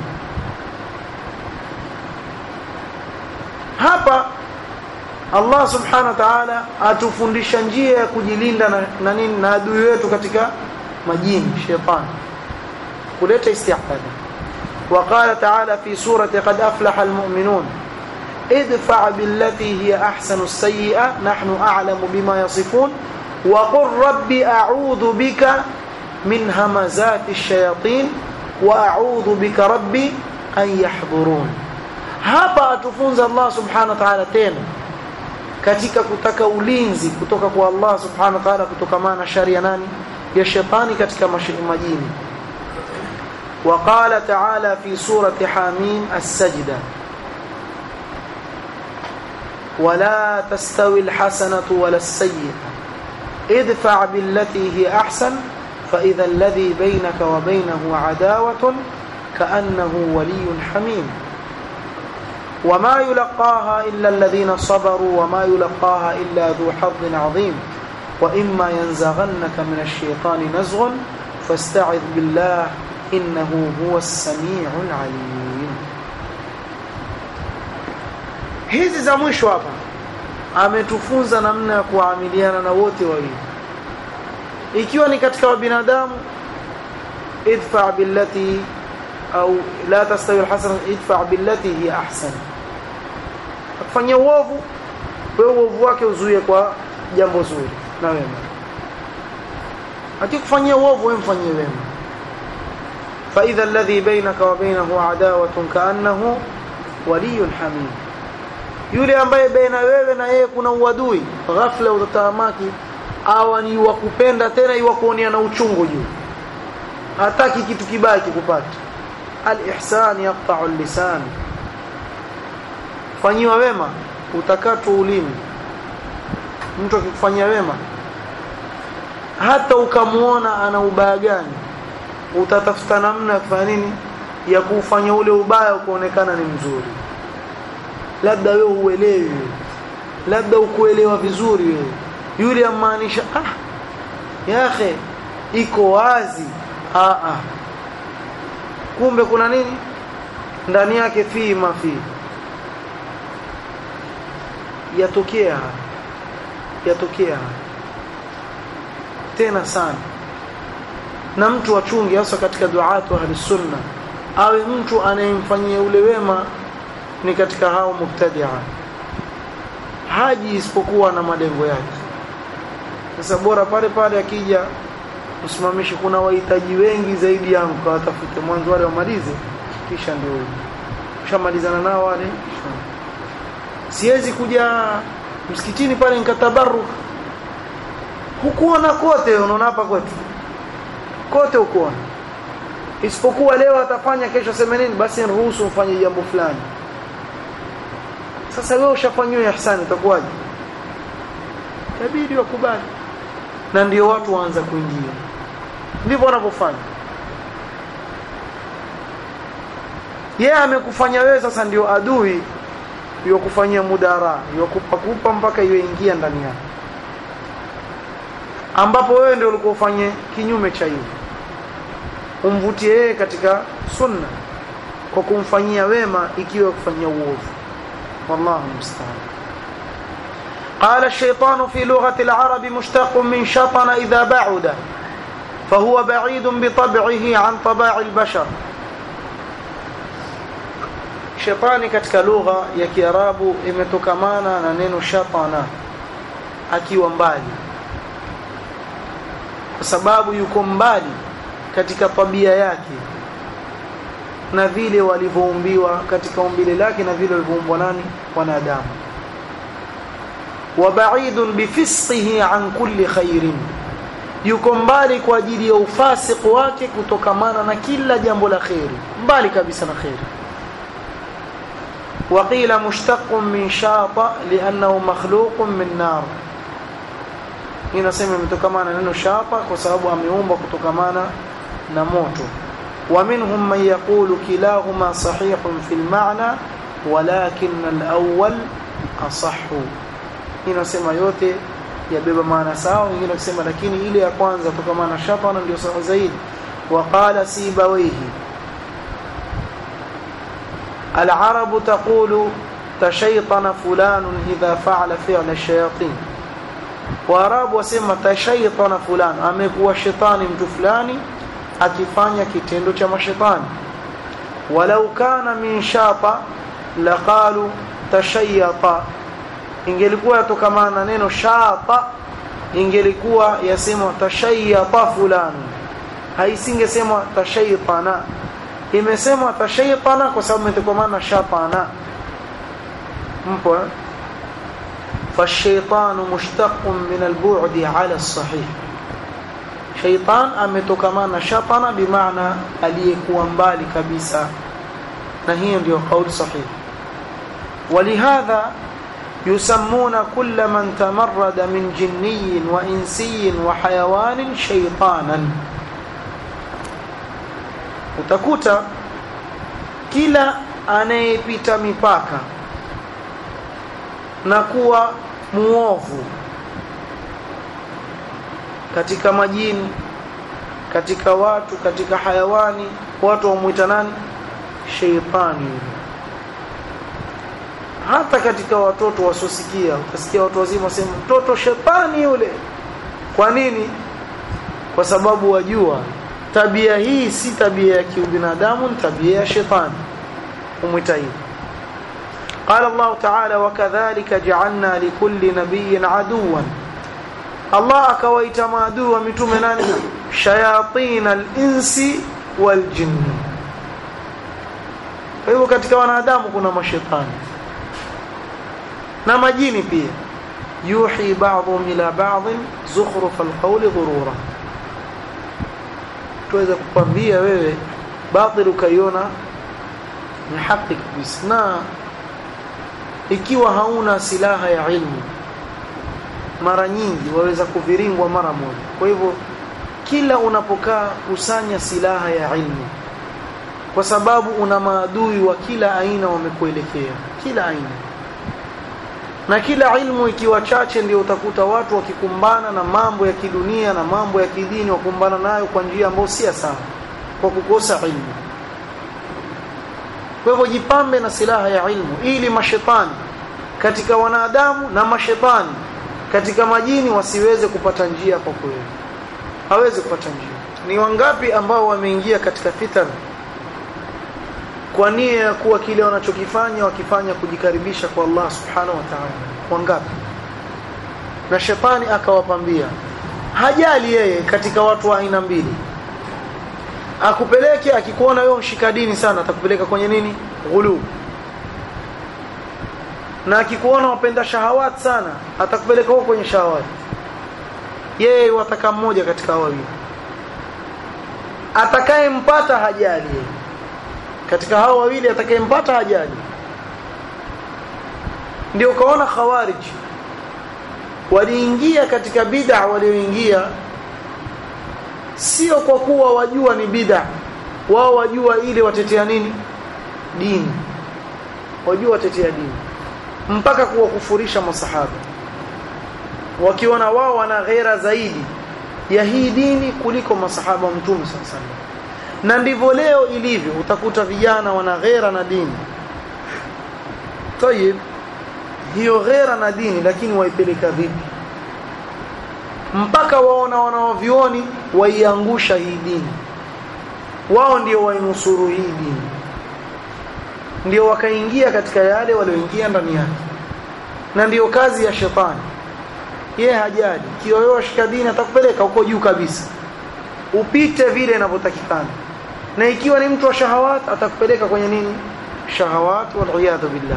A: hapa Allah subhanahu wa ta'ala atufundisha njia ya kujilinda na, na nini na adui wetu katika majini shetani kuleta isti'adha وقال تعالى في سورة قد أفلح المؤمنون ادفع بالتي هي أحسن السيئة نحن أعلم بما يصفون وقل رب أعوذ بك من همزات الشياطين وأعوذ بك ربي أن يحضرون hapa atufunza Allah subhanahu wa ta'ala tena katika kutaka ulinzi kutoka kwa Allah subhanahu wa ta'ala kutokamana na shari ya nani ya shetani katika majini وقال تعالى في سورة حاميم السجدة ولا تستوي الحسنة ولا السيئة ادفع بالتي هي أحسن فإذا الذي بينك وبينه عداوة كأنه ولي حميم وما يلقاها إلا الذين صبروا وما يلقاها إلا ذو حظ عظيم وإما ينزغنك من الشيطان نزغ فاستعذ بالله إنه هو السميع العليم hizi za mwisho hapa ametufunza namna ya kuamiliana na wote wawili ikiwa ni katika wabinadamu idfa billati au la tastawi alhasana idfa billati hiya ahsan akifanyia uovu wewe uovu wake uzuie kwa jambo zuri na wema akikufanyia uovu wewe mfanyie wema فإذا الذي بينك وبينه عداوة كأنه ولي حميم yule ambaye baina wewe na yeye kuna uadui ghafla utatamaki awa ni wa kupenda tena iwa kuonia na uchungu juu hataki kitu kibaya kikupata al-ihsan yaqta'u al-lisan fanyiwa wema utakatwa ulimi mtu akikufanyia wema hata ukamuona ana ubaya gani utatafuta namna ya kufanya nini ya kufanya ule ubaya kuonekana ni mzuri labda wewe uelewi labda ukuelewa vizuri wewe yule amaanisha ah yahe iko wazi ah ah kumbe kuna nini ndani yake fi mafi yatokea yatokea tena sana na mtu achunge hasa katika duatu ahli sunna awe mtu anayemfanyia ule wema ni katika hao mubtadia haji isipokuwa na malengo yake sasa bora pale pale akija msimamishi kuna wahitaji wengi zaidi yangu kawatafute mwanzo wale wamalize kisha ndio ushamalizana nao wale siwezi kuja msikitini pale nikatabaruk hukuona kote unaona hapa kwetu kote ukuona isipokuwa leo atafanya kesho sema nini basi niruhusu mfanye jambo fulani sasa wewe ushafanyiwa ihsani utakuwaje itabidi wakubali na ndio watu waanza kuingia ndivyo wanavyofanya yeye amekufanya wewe sasa ndio adui yokufanyia mudara yokupa kupa mpaka iwe ingia ndani yako ambapo wewe ndio ulikuwa ufanye kinyume cha hiyo umvutie yeye katika sunna kwa kumfanyia wema ikiwa kufanyia uovu wallahu musta'an قال الشيطان في لغة العرب مشتق من شطن إذا بعد فهو بعيد بطبعه عن طباع البشر shetani katika lugha ya kiarabu imetokamana na neno shatana akiwa mbali kwa sababu yuko mbali katika tabia yake na vile walivyoumbiwa katika umbile lake na vile walivyoumbwa nani wanadamu wa ba'idun bifisqihi an kulli khairin yuko mbali kwa ajili ya ufasiki wake kutokamana na kila jambo la khairi mbali kabisa na khairi وقيل مشتق من شاط لأنه مخلوق من نار inasema imetokana neno shapa kwa sababu ameumbwa kutokamana na moto ومنهم من يقول كلاهما صحيح في المعنى ولكن الأول أصح inasema yote yabeba maana sawa wengine wakisema lakini ile ya kwanza kutokamana shatana ndio sawa zaidi وقال سيبويه العرب تقول تشيطن فلان إذا فعل فعل الشياطين Waarabu wasema tashaitana fulani, amekuwa shetani mtu fulani akifanya kitendo cha mashetani. Walau kana min shata laqalu tashayyata, ingelikuwa yatokamana na neno shata, ingelikuwa yasemwa tashayyata fulani, haisingesemwa tashaitana. Imesemwa tashaitana kwa sababu imetokamana na shatana. Mpo eh? فالشيطان مشتق من البعد على الصحيح شيطان ametokamana shatana bimaana aliyekuwa mbali kabisa na hiyo ndio kauli sahihi ولهذا يسمون كل من تمرد من جني وإنسي وحيوان شيطانا utakuta kila anayepita mipaka na kuwa muovu katika majini katika watu katika hayawani watu wamuita nani sheitani hata katika watoto wasiosikia utasikia watu wazima wasema mtoto shetani yule kwa nini kwa sababu wajua tabia hii si tabia ya kiubinadamu ni tabia ya shetani umwita hivi قال الله تعالى وكذلك جعلنا لكل نبي عدوا الله akawaita maadui wa mitume nani shayatin al-insi wal jinn kwa hivyo katika wanadamu kuna mashetani na majini pia yuhi ba'dhum ila ba'd zukhruf al-qawli ghurura tuweza kukwambia wewe batil ukaiona ni haki kabisa na ikiwa hauna silaha ya ilmu mara nyingi waweza kuviringwa mara moja kwa hivyo kila unapokaa kusanya silaha ya ilmu kwa sababu una maadui wa kila aina wamekuelekea kila aina na kila ilmu ikiwa chache ndio utakuta watu wakikumbana na mambo ya kidunia na mambo ya kidini wakumbana nayo kwa njia ambayo si sawa kwa kukosa ilmu kwa hivyo jipambe na silaha ya ilmu ili mashetani katika wanadamu na mashetani katika majini wasiweze kupata njia kwa kweli hawezi kupata njia ni wangapi ambao wameingia katika fitan kwa nia ya kuwa kile wanachokifanya wakifanya kujikaribisha kwa Allah subhanahu wa ta'ala wangapi na shetani akawapambia hajali yeye katika watu wa aina mbili akupeleke akikuona wewe mshika dini sana atakupeleka kwenye nini ghulu na akikuona wapenda shahawat sana atakupeleka huko kwenye shahawat yeye wataka mmoja katika wawili atakayempata hajali katika hao wawili atakayempata hajali ndio ukaona khawarij waliingia katika bid'a walioingia sio kwa kuwa wajua ni bid'a wao wajua ile watetea nini dini wajua watetea dini mpaka kuwakufurisha masahaba wakiona wao wana ghera zaidi ya hii dini kuliko masahaba wa mtume sasa na ndivyo leo ilivyo utakuta vijana wana ghera na dini tayib hiyo ghera na dini lakini waipeleka vipi mpaka waona wanaovioni waiangusha hii dini wao ndio wainusuru hii dini ndio wakaingia katika yale walioingia ndani yake na ndiyo kazi ya shetani yeye hajali kioyoa shika dini atakupeleka huko juu kabisa upite vile inavyotakikana na ikiwa ni mtu wa shahawat atakupeleka kwenye nini shahawat wal billah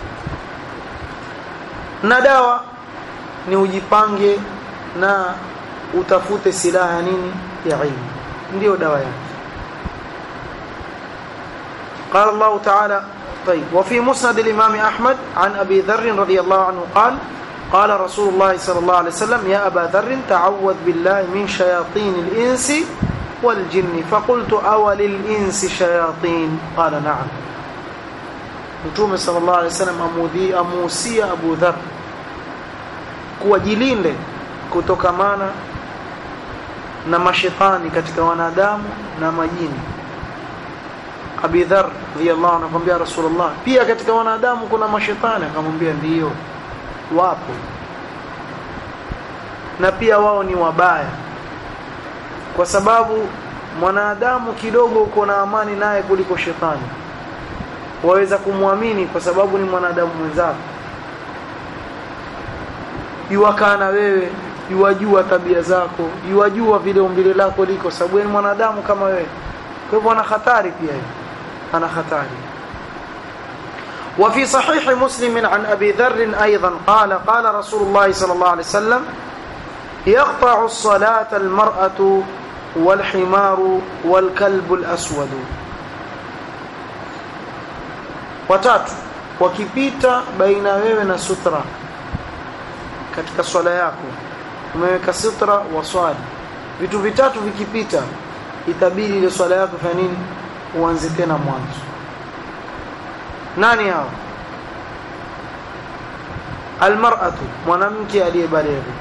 A: na dawa ni ujipange na utafute silaha nini ya ilmu ndio dawa yake قال الله تعالى طيب وفي مسند الإمام أحمد عن أبي ذر رضي الله عنه قال قال رسول الله صلى الله عليه وسلم يا أبا ذر تعوذ بالله من شياطين الإنس والجن فقلت أول الإنس شياطين قال نعم Mtume sallallahu alaihi wasallam amudhi amuhusia Abu Dhar kuwajilinde kutokamana na mashetani katika wanadamu na majini Abi Dharr radhiyallahu anhu akamwambia Rasulullah pia katika wanadamu kuna mashetani akamwambia ndiyo wapo na pia wao ni wabaya kwa sababu mwanadamu kidogo uko na amani naye kuliko shetani waweza kumwamini kwa sababu ni mwanadamu mwenzako yuwakaa na wewe yuwajua tabia zako yuwajua vile umbile lako liko sababu ni mwanadamu kama wewe kwa hivyo ana hatari pia ana hatari وفي صحيح مسلم عن أبي ذر أيضا قال قال رسول الله صلى الله عليه وسلم يقطع الصلاة المرأة والحمار والكلب الأسود watatu wakipita baina wewe na sutra katika swala yako umeweka sutra waswali vitu vitatu vikipita itabidi ile swala yako fanya nini uanze tena mwanzo nani hao almar'atu mwanamke aliyebalighi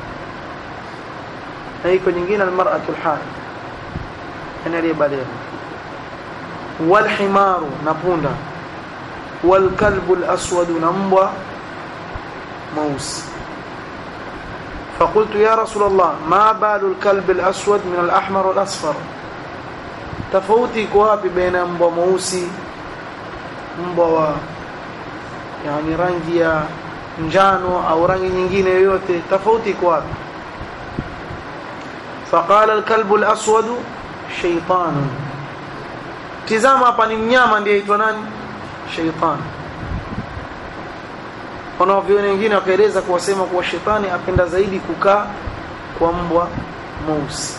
A: na iko nyingine almar'atu alhaid yani aliyebalighi walhimaru na punda والكلب الأسود نمبا موس فقلت يا رسول الله ما بال الكلب الأسود من الأحمر والأصفر تفوتي كوابي بين مبا موسي مبا يعني rangi ya njano au rangi nyingine yoyote tofauti kwa wapi faqala alkalbu alaswad shaytan tizama hapa ni mnyama ndiye aitwa nani shaitani wanavyoni wengine wakaeleza kuwasema kuwa shetani apenda zaidi kukaa kwa mbwa mweusi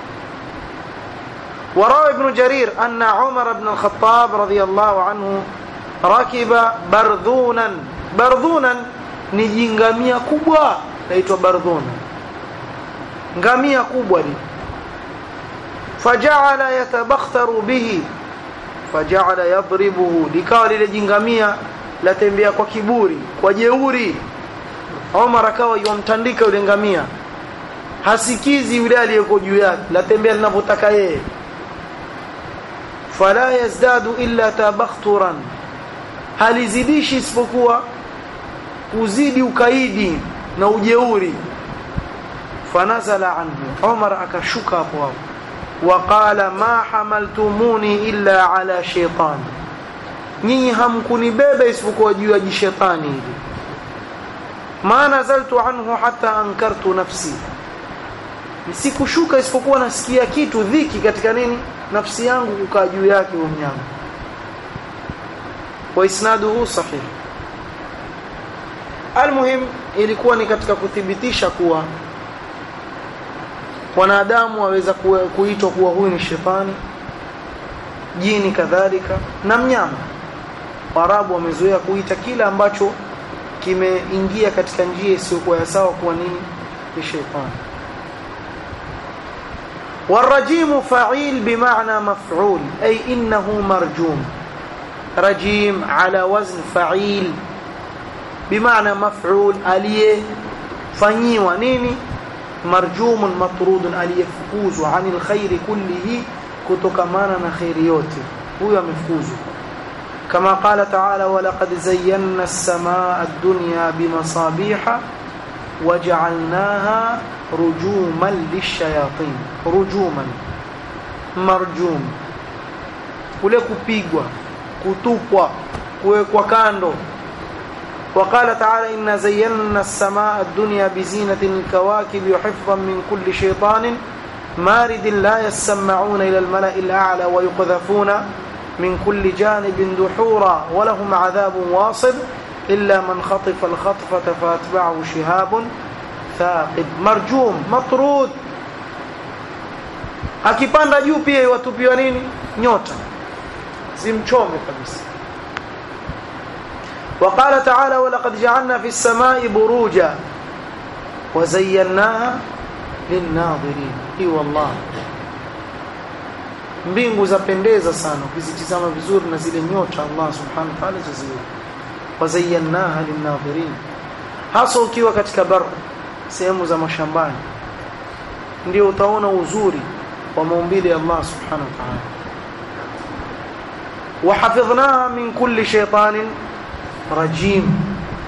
A: وروى ابن جرير أن عمر بن الخطاب رضي الله عنه ركب برذونا برذونا ni jingamia kubwa naitwa bardhuna ngamia kubwa ni faja'ala yatabakhtaru bihi faja'ala yadribuhu likawa lile jingamia latembea kwa kiburi kwa jeuri Omar akawa yomtandika yule ngamia hasikizi yule aliyeko juu yake latembea linavyotaka yeye fala yazdadu illa tabakhturan halizidishi isipokuwa kuzidi ukaidi na ujeuri fanazala anhu Umar akashuka hapo hapo waqala ma hamaltumuni illa ala shaytan nyinyi hamkunibeba isipokuwa juu ya jishetani hili ma nazaltu anhu hatta ankartu nafsi sikushuka isipokuwa nasikia kitu dhiki katika nini nafsi yangu kukaa juu yake huyo mnyama wa isnaduhu sahih almuhim ilikuwa ni katika kuthibitisha kuwa wanadamu waweza kuitwa kuwa huyu ni shetani jini kadhalika na mnyama Waarabu wamezoea kuita kila ambacho kimeingia katika njia isiyokuwa ya sawa kuwa nini ni shetani والرجيم فعيل بمعنى مفعول أي إنه مرجوم رجيم على وزن فعيل بمعنى مفعول أليه فنيوا نيني مرجوم مطرود أليفكوز عن الخير كله كتكمانا خير يوتي هو مفكوز كما قال تعالى ولقد زينا السماء الدنيا بمصابيح وجعلناها رجوما للشياطين رجوما مرجوم kule kupigwa kutupwa kuwekwa kando وقال تعالى إنا زينا السماء الدنيا بزينة الكواكب وحفظا من كل شيطان مارد لا يسمعون إلى الملأ الأعلى ويقذفون من كل جانب دحورا ولهم عذاب واصب إلا من خطف الخطفة فأتبعه شهاب ثاقب مرجوم مطرود akipanda juu pia iwatupiwa nini nyota zimchome kabisa وقال تعالى ولقد جعلنا في السماء بروجا وزيناها للناظرين اي والله mbingu zapendeza sana ukizitizama vizuri na zile nyota Allah subhanahu wa ta'ala zaziweka wazayyanaha linnadhirin hasa ukiwa katika bar sehemu za mashambani ndio utaona uzuri wa maumbile ya Allah subhanahu wa ta'ala وحفظناها من كل شيطان رجيم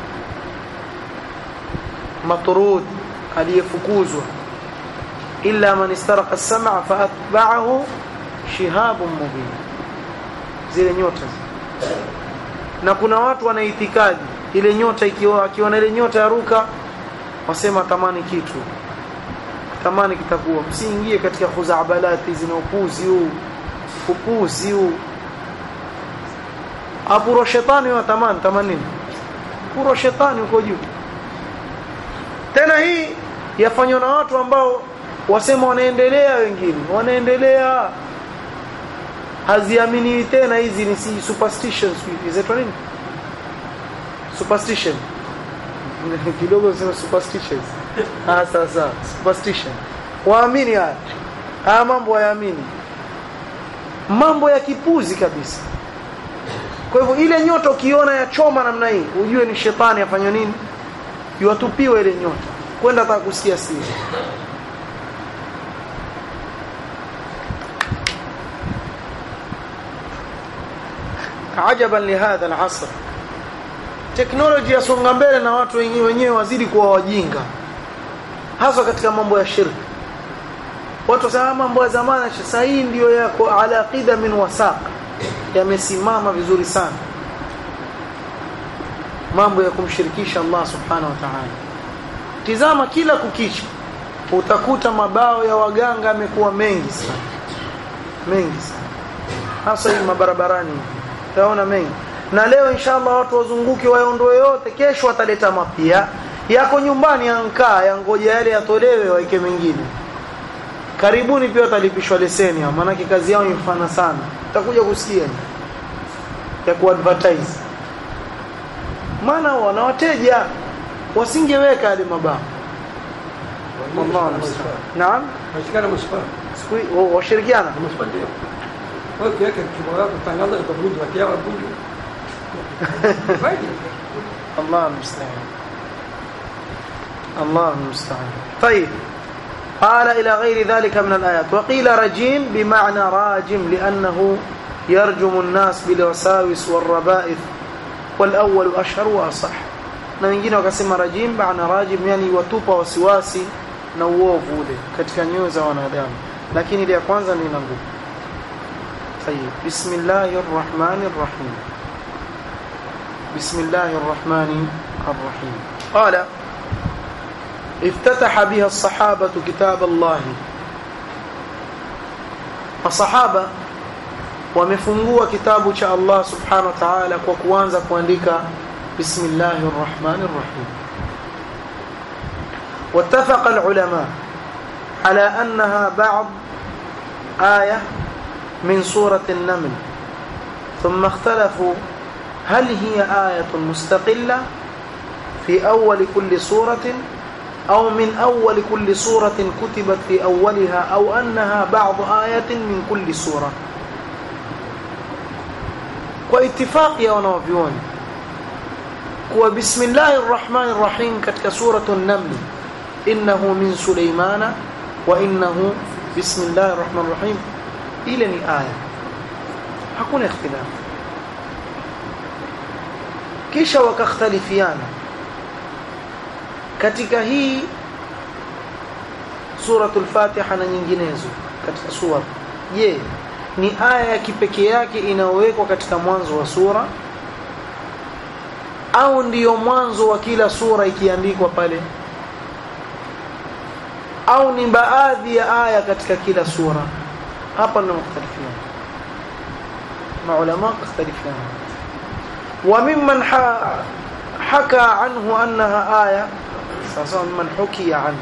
A: مطرود aliyefukuzwa illa man istaraqa as-sam'a fa atba'ahu shihabun mubin zile nyota na kuna watu wana itikadi ile nyota ikiwa akiona ile nyota yaruka wasema tamani kitu tamani kitakuwa msiingie katika khuzabalati zina upuzi huu upuzi huu apuro shetani wa tamani tamani puro shetani uko juu tena hii yafanywa na watu ambao wasema wanaendelea wengine wanaendelea haziamini tena hizi ni si superstitions hizo nini superstition kidogo sema superstitions ah sasa superstition waamini haya haya mambo hayaamini mambo ya kipuzi kabisa kwa hivyo ile nyota ukiona ya choma namna hii ujue ni shetani afanywa nini iwatupiwe ile nyota kwenda hata kusikia siri ajaban lihadha alasr teknoloji yasonga mbele na watu wenyewe wenyewe wazidi kuwa wajinga hasa katika mambo ya shirki watu wasema mambo ya zamani sasa hii ndio yako ala qida min wasaq yamesimama vizuri sana mambo ya kumshirikisha Allah subhanahu wa ta'ala tizama kila kukicha utakuta mabao ya waganga yamekuwa mengi sana mengi sana hasa hii mabarabarani utaona mengi na leo inshallah watu wazunguke waondoe yote kesho wataleta mapya yako nyumbani ankaa yangoja yale yatolewe waike mengine karibuni pia watalipishwa leseni hao maana kazi yao imfana sana utakuja kusikia ya kuadvertise maana wana wateja wasingeweka yale mabao wallahu musta'an naam
B: Washikana mashipaa.
A: siku washirikiana
B: Mashipaa ndio. Wewe kiweka kibao yako tangaza kwa bunge wakia wa bunge. Faidi.
A: الله المستعان الله المستعان طيب قال إلى غير ذلك من الآيات وقيل رجيم بمعنى راجم لأنه يرجم الناس بالوساوس والربائث والأول أشهر وأصح na wengine wakasema rajim maana rajim yani watupa wasiwasi na uovu ule katika nyoyo za wanadamu lakini ile ya kwanza ni ina nguvu طيب بسم الله الرحمن الرحيم بسم الله الرحمن الرحيم قال افتتح بها الصحابة كتاب الله الصحابة wamefungua kitabu cha Allah subhanahu wa ta'ala kwa kuanza kuandika bismillahir rahmanir rahim واتفق العلماء على أنها بعض آية من سورة النمل ثم اختلفوا هل هي آية مستقلة في أول كل سورة أو من أول كل سورة كتبت في أولها أو أنها بعض آية من كل سورة واتفاق يا ونوفيون وبسم الله الرحمن الرحيم كتك سورة النمل إنه من سليمان وإنه بسم الله الرحمن الرحيم إلى آية hakuna ikhtilaf kisha wakakhtalifiana katika hii suratul fatiha na nyinginezo katika sura je ni aya ya kipekee yake inayowekwa katika mwanzo wa sura au ndiyo mwanzo wa kila sura ikiandikwa pale au ni baadhi ya aya katika kila sura hapa ndio mختلفين maulama mختلفين وممن حكى عنه انها ايه سواء من حكي عنه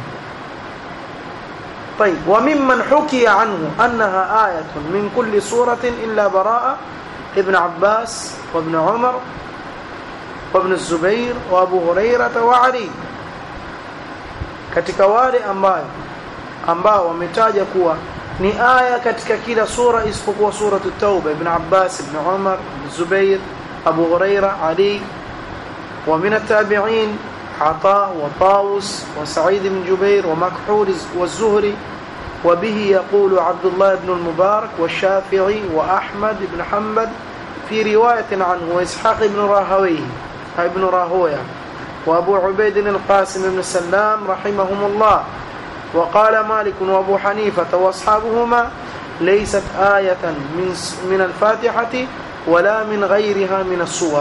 A: طيب وممن حكي عنه انها ايه من كل سوره الا براءه ابن عباس وابن عمر وابن الزبير وابو هريره وعلي katika wale ambao ambao wametaja kuwa ni aya katika kila sura isipokuwa sura at-tauba ibn Abbas ibn Umar ibn Zubair Abu Huraira Ali wa min at-tabi'in Ata wa Tawus wa Sa'id ibn Jubair wa Makhul wa Zuhri وبه يقول عبد الله بن المبارك والشافعي وأحمد بن حنبل في رواية عنه وإسحاق بن راهويه ابن راهويه وأبو عبيد القاسم بن سلام رحمهم الله وقال مالك وأبو حنيفة وأصحابهما ليست آية من من الفاتحة ولا من غيرها من الصور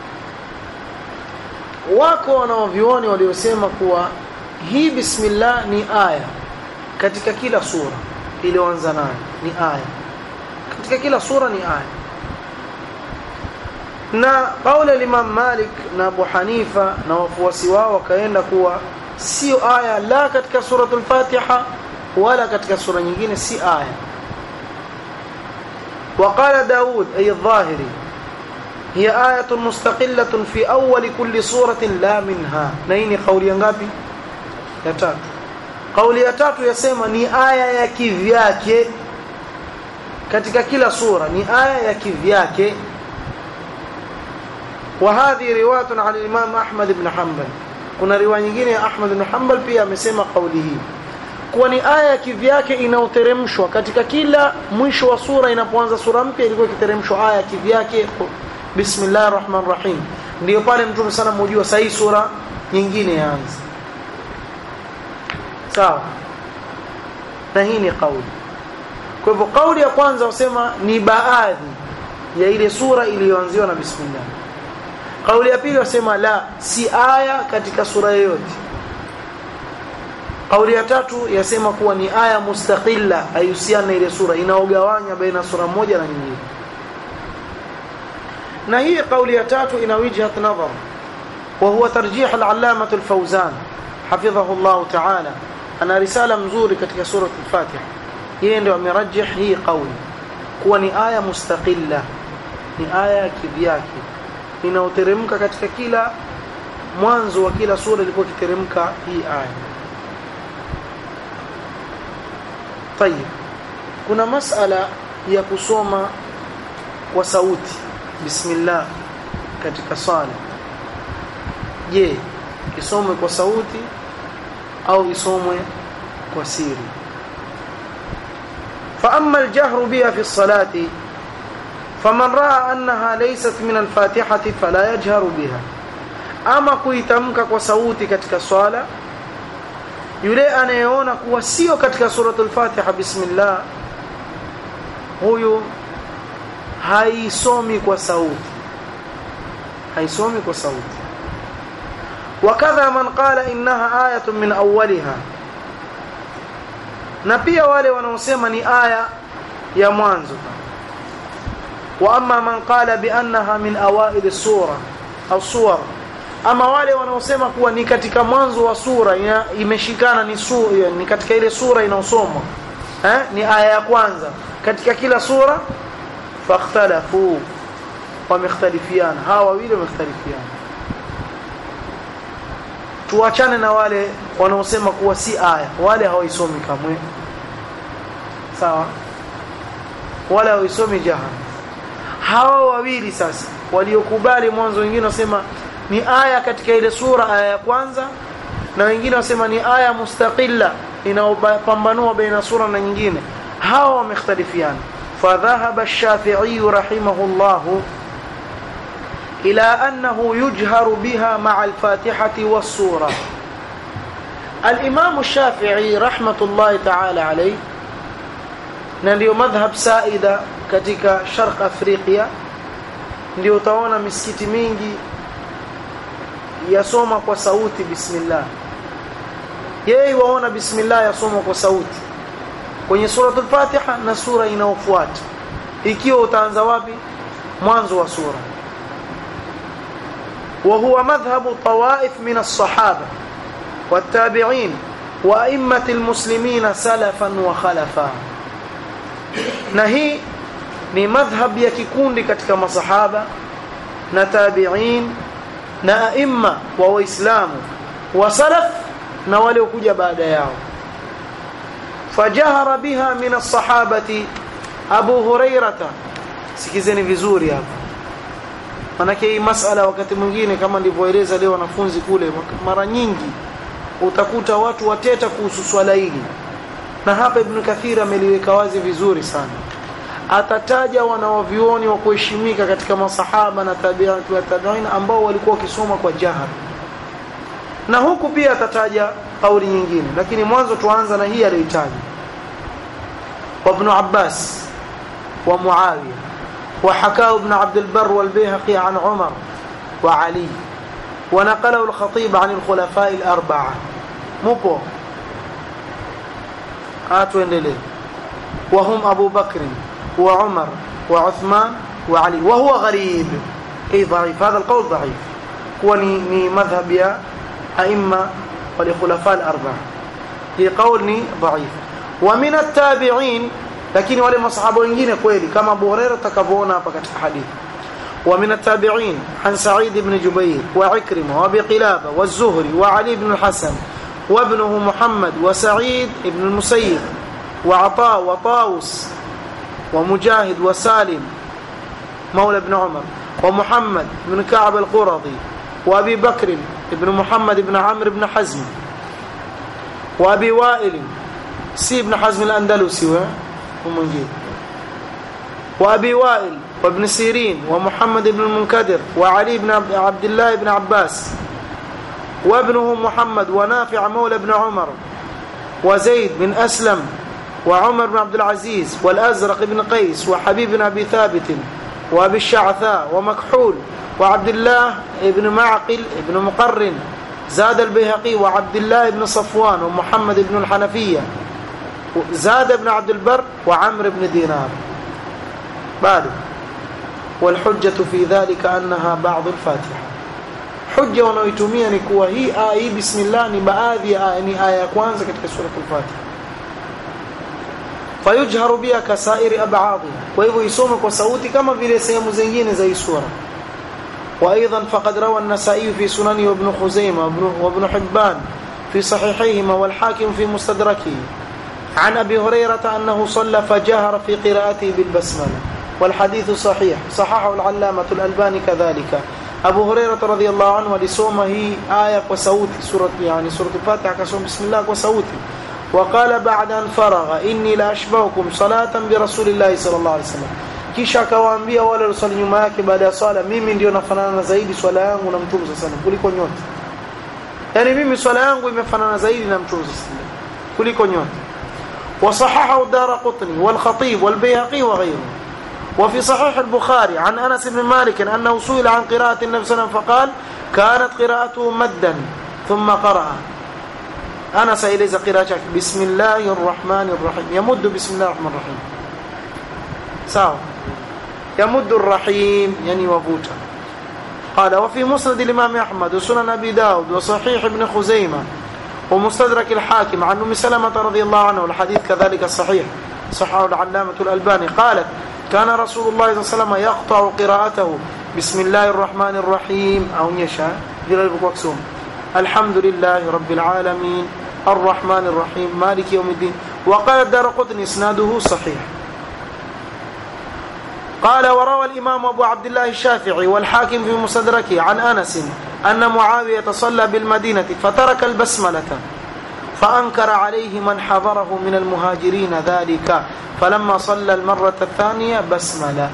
A: wako wanaovioni waliosema kuwa hii bismillah ni aya katika kila sura iliyoanza nayo ni aya katika kila sura ni aya na kauli ya Imam Malik na Abu Hanifa na wafuasi wao wakaenda kuwa sio aya la katika suratul Fatiha wala katika sura nyingine si aya وقال داود أي الظاهري هي آية مستقلة في أول كل سورة لا منها نيني قولي ngapi ya tatu kauli ya tatu yasema ni aya ya kivyake katika kila sura ni aya ya kivyake وهذه روايه عن الامام احمد بن حنبل kuna riwaya nyingine ya Ahmad bin Hanbal pia amesema kauli hii kuwa ni aya kivyake inaoteremshwa katika kila mwisho wa sura inapoanza sura mpya ilikuwa ikiteremshwa aya kivyake bismillahir rahmanir rahim ndio pale mtume sana mjua sahi sura nyingine yaanza sawa na hii ni kauli kwa hivyo kauli ya kwanza usema ni baadhi ya ile sura iliyoanziwa na bismillah kauli ya pili wasema la si aya katika sura yoyote kauli ya tatu yasema kuwa ni aya mustaqilla haihusiana na ile sura inaogawanya baina sura moja na nyingine na hii kauli ya tatu ina wijhat nadhar وهو ترجيح العلامة الفوزان حفظه الله تعالى أنا رسالة مزوري katika سورة الفاتحة yeye ndio amerajih hii kauli kuwa ni aya mustaqilla ni aya kivyake inaoteremka katika kila mwanzo wa kila sura ilikuwa kiteremka hii aya طيب kuna masala ya kusoma kwa sauti bismillah katika sala je isomwe kwa sauti au isomwe kwa siri فأما الجهر بها في الصلاة فمن رأى أنها ليست من الفاتحة فلا يجهر بها أما kuitamka kwa sauti katika swala yule anayeona kuwa sio katika suratul Fatiha bismillah huyu haisomi kwa sauti haisomi kwa sauti wakadha man qala innaha ayatun min awwaliha na pia wale wanaosema ni aya ya mwanzo wa amma man qala bi annaha min awail as-sura au suwar ama wale wanaosema kuwa ni katika mwanzo wa sura imeshikana ni sura ni katika ile sura inaosomwa eh ni aya ya kwanza katika kila sura fakhtalafu wamekhtalifiana hawa wawili wamekhtalifiana tuachane na wale wanaosema kuwa si aya wale hawaisomi kamwe sawa wala hawaisomi jahan hawa wawili sasa waliokubali mwanzo wengine wasema ni aya katika ile sura aya ya kwanza na wengine wasema ni aya mustaqilla inaopambanua baina sura na nyingine hawa wamekhtalifiana فذهب الشافعي رحمه الله إلى أنه يجهر بها مع الفاتحة والسورة الإمام الشافعي رحمة الله تعالى عليه ndio madhhab saida katika sharq afrika ndio utaona misikiti mingi yasoma kwa sauti bismillah yeye waona bismillah yasoma kwa sauti kwenye suratul fatiha na sura inayofuata ikiwa utaanza wapi mwanzo wa sura وهو مذهب طوائف من الصحابة والتابعين وأئمة المسلمين سلفا وخلفا نهي ni madhhab ya kikundi katika masahaba na tabi'in na aima wa waislamu wa salaf na wale kuja baada yao fajahara biha min as-sahabati Abu Hurairata sikizeni vizuri hapa manake hii masala wakati mwingine kama ndivyoeleza leo wanafunzi kule mara nyingi utakuta watu wateta kuhusu swala hili na hapa ibn kathir ameliweka wazi vizuri sana atataja wanawavyuoni wa kuheshimika katika masahaba na tabi'at wa tabi'in ambao walikuwa wakisoma kwa jahar na huku pia atataja kauli nyingine lakini mwanzo tuanza na hii aliyotaja wa ibn Abbas wa Muawiya wa hakao ibn Abd al-Barr wal-Bayhaqi an Umar wa Ali ونقله الخطيب عن الخلفاء الأربعة مبو آتوا إليه وهم أبو بكر وعمر وعثمان وعلي وهو غريب أي ضعيف هذا القول ضعيف هو ني مذهب يا أئمة ولخلفاء الأربعة هي قول ضعيف ومن التابعين lakini wale masahaba wengine kweli kama Abu Hurairah takavyoona hapa katika hadithi ومن التابعين عن سعيد بن جبير وعكرمة وابي قلابة والزهري وعلي بن الحسن وابنه محمد وسعيد بن المسيب وعطاء وطاوس ومجاهد وسالم مولى بن عمر ومحمد بن كعب القرظي وابي بكر بن محمد بن عمرو بن حزم وابي وائل سي بن حزم الاندلسي ومنجيب وابي وائل وابن سيرين ومحمد بن المنكدر وعلي بن عبد الله بن عباس وابنه محمد ونافع مولى بن عمر وزيد بن أسلم وعمر بن عبد العزيز والأزرق بن قيس وحبيب بن أبي ثابت وأبي الشعثاء ومكحول وعبد الله بن معقل بن مقرن زاد البيهقي وعبد الله بن صفوان ومحمد بن الحنفية زاد بن عبد البر وعمر بن دينار بعد والحجة في ذلك أنها بعض الفاتحة حجة wanaoitumia ni kuwa hii aya hii bismillah ni baadhi ya aya ni aya ya kwanza katika sura al-Fatiha fayujharu biha kasairi ab'adhi kwa hivyo isome kwa sauti kama vile sehemu zingine za hii sura وايضا فقد روى النسائي في سننه وابن خزيمه وابن حبان في صحيحيهما والحاكم في مستدركه عن ابي هريره انه صلى فجهر في قراءته بالبسمله والحديث صحيح صححه العلامة الألباني كذلك أبو هريرة رضي الله عنه ولسومه هي آية وسوتي سورة يعني سورة الفاتحة كسوم بسم الله وسوتي وقال بعد أن فرغ إني لأشبهكم صلاة برسول الله صلى الله عليه وسلم kisha akawaambia wale waliosali nyuma yake baada ya swala mimi ndio nafanana zaidi swala yangu na mtume sana kuliko nyote yani mimi swala yangu imefanana zaidi na mtume sana kuliko nyote وصححه الدارقطني والخطيب والبيهقي وغيره وفي صحيح البخاري عن أنس بن مالك أنه سئل عن قراءة النبي صلى الله عليه وسلم فقال كانت قراءته مدا ثم قرأ أنس إليز قراءتك بسم الله الرحمن الرحيم يمد بسم الله الرحمن الرحيم ساو يمد الرحيم يعني وبوتا قال وفي مسند الإمام أحمد وسنن أبي داود وصحيح ابن خزيمة ومستدرك الحاكم عن أم سلمة رضي الله عنه والحديث كذلك الصحيح صححه العلامة الألباني قالت كان رسول الله صلى الله عليه وسلم يقطع قراءته بسم الله الرحمن الرحيم أو يشاء جلال بكوكسوم الحمد لله رب العالمين الرحمن الرحيم مالك يوم الدين وقال الدار قطن إسناده صحيح قال وروى الإمام أبو عبد الله الشافعي والحاكم في مستدركه عن أنس أن معاوية صلى بالمدينة فترك البسملة فأنكر عليه من حضره من المهاجرين ذلك فلما صلى المرة الثانية بسملة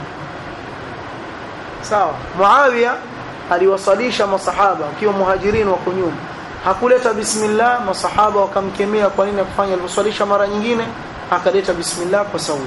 A: sawa Muawiya aliwasalisha masahaba wakiwa muhajirin wa kunyuma hakuleta bismillah masahaba wakamkemea kwa nini kufanya aliwasalisha mara nyingine akaleta bismillah kwa sauti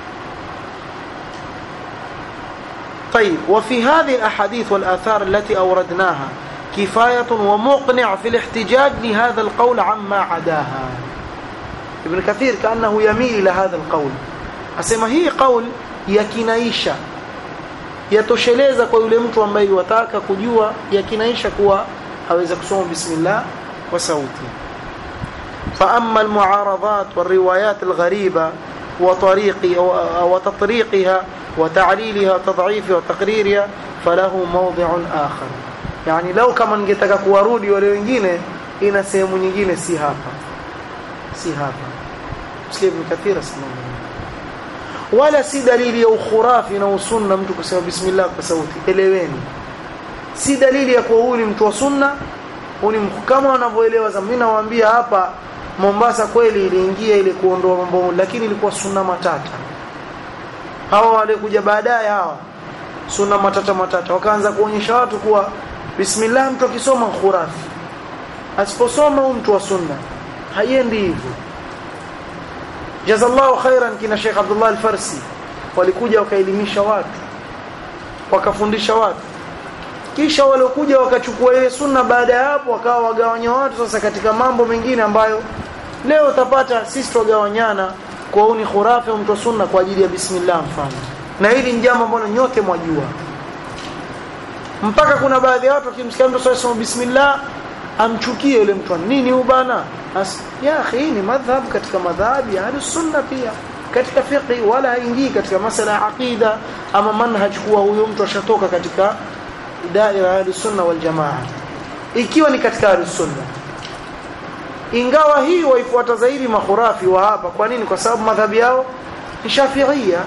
A: طيب وفي هذه الاحاديث والاثار التي اوردناها كفايه ومقنع في الاحتجاج لهذا القول عما عداها ابن كثير كانه يميل الى هذا القول asema hii qaul yakinaisha yatosheleza kwa yule mtu ambaye wataka kujua yakinaisha kuwa aweza kusoma bismillah kwa sauti فاما المعارضات والروايات الغريبه وطريق وتطريقها وتعليلها وتضعيفها وتقريرها فله موضع آخر يعني لو kama ningetaka kuwarudi wale wengine ina sehemu nyingine si hapa si hapa Muslim Kathira sallallahu wala si dalili ya ukhurafi na usunna mtu kusema bismillah kwa sauti eleweni si dalili ya kuwa huyu ni mtu wa sunna huyu kama wanavyoelewa mimi nawaambia hapa Mombasa kweli iliingia ile kuondoa mambo lakini ilikuwa sunna matata hawa walikuja baadaye hawa sunna matata matata wakaanza kuonyesha watu kuwa bismillah mtu akisoma khurafi asiposoma huyu mtu wa sunna haiendi hivyo jazallahu khairan kina Sheikh Abdullah Al-Farsi walikuja wakaelimisha watu wakafundisha watu kisha waliokuja wakachukua ile sunna baada ya hapo wakawa wagawanya watu sasa katika mambo mengine ambayo leo utapata sisi tugawanyana kwa uni khurafi au mtu wa sunna kwa ajili ya bismillah mfano na hili ni jambo ambalo nyote mwajua mpaka kuna baadhi ya watu wakimsikia mtu sasa bismillah amchukie yule mtu nini huyu bana ya akhi ni madhhab katika madhhabi ya sunna pia katika fiqh wala haingii katika masala ya aqida ama manhaj kuwa huyo mtu ashatoka katika daira ya sunna wal jamaa ikiwa ni katika sunna ingawa hii waifuata zaidi makhurafi wa hapa kwa nini kwa sababu madhhabi yao ni shafi'ia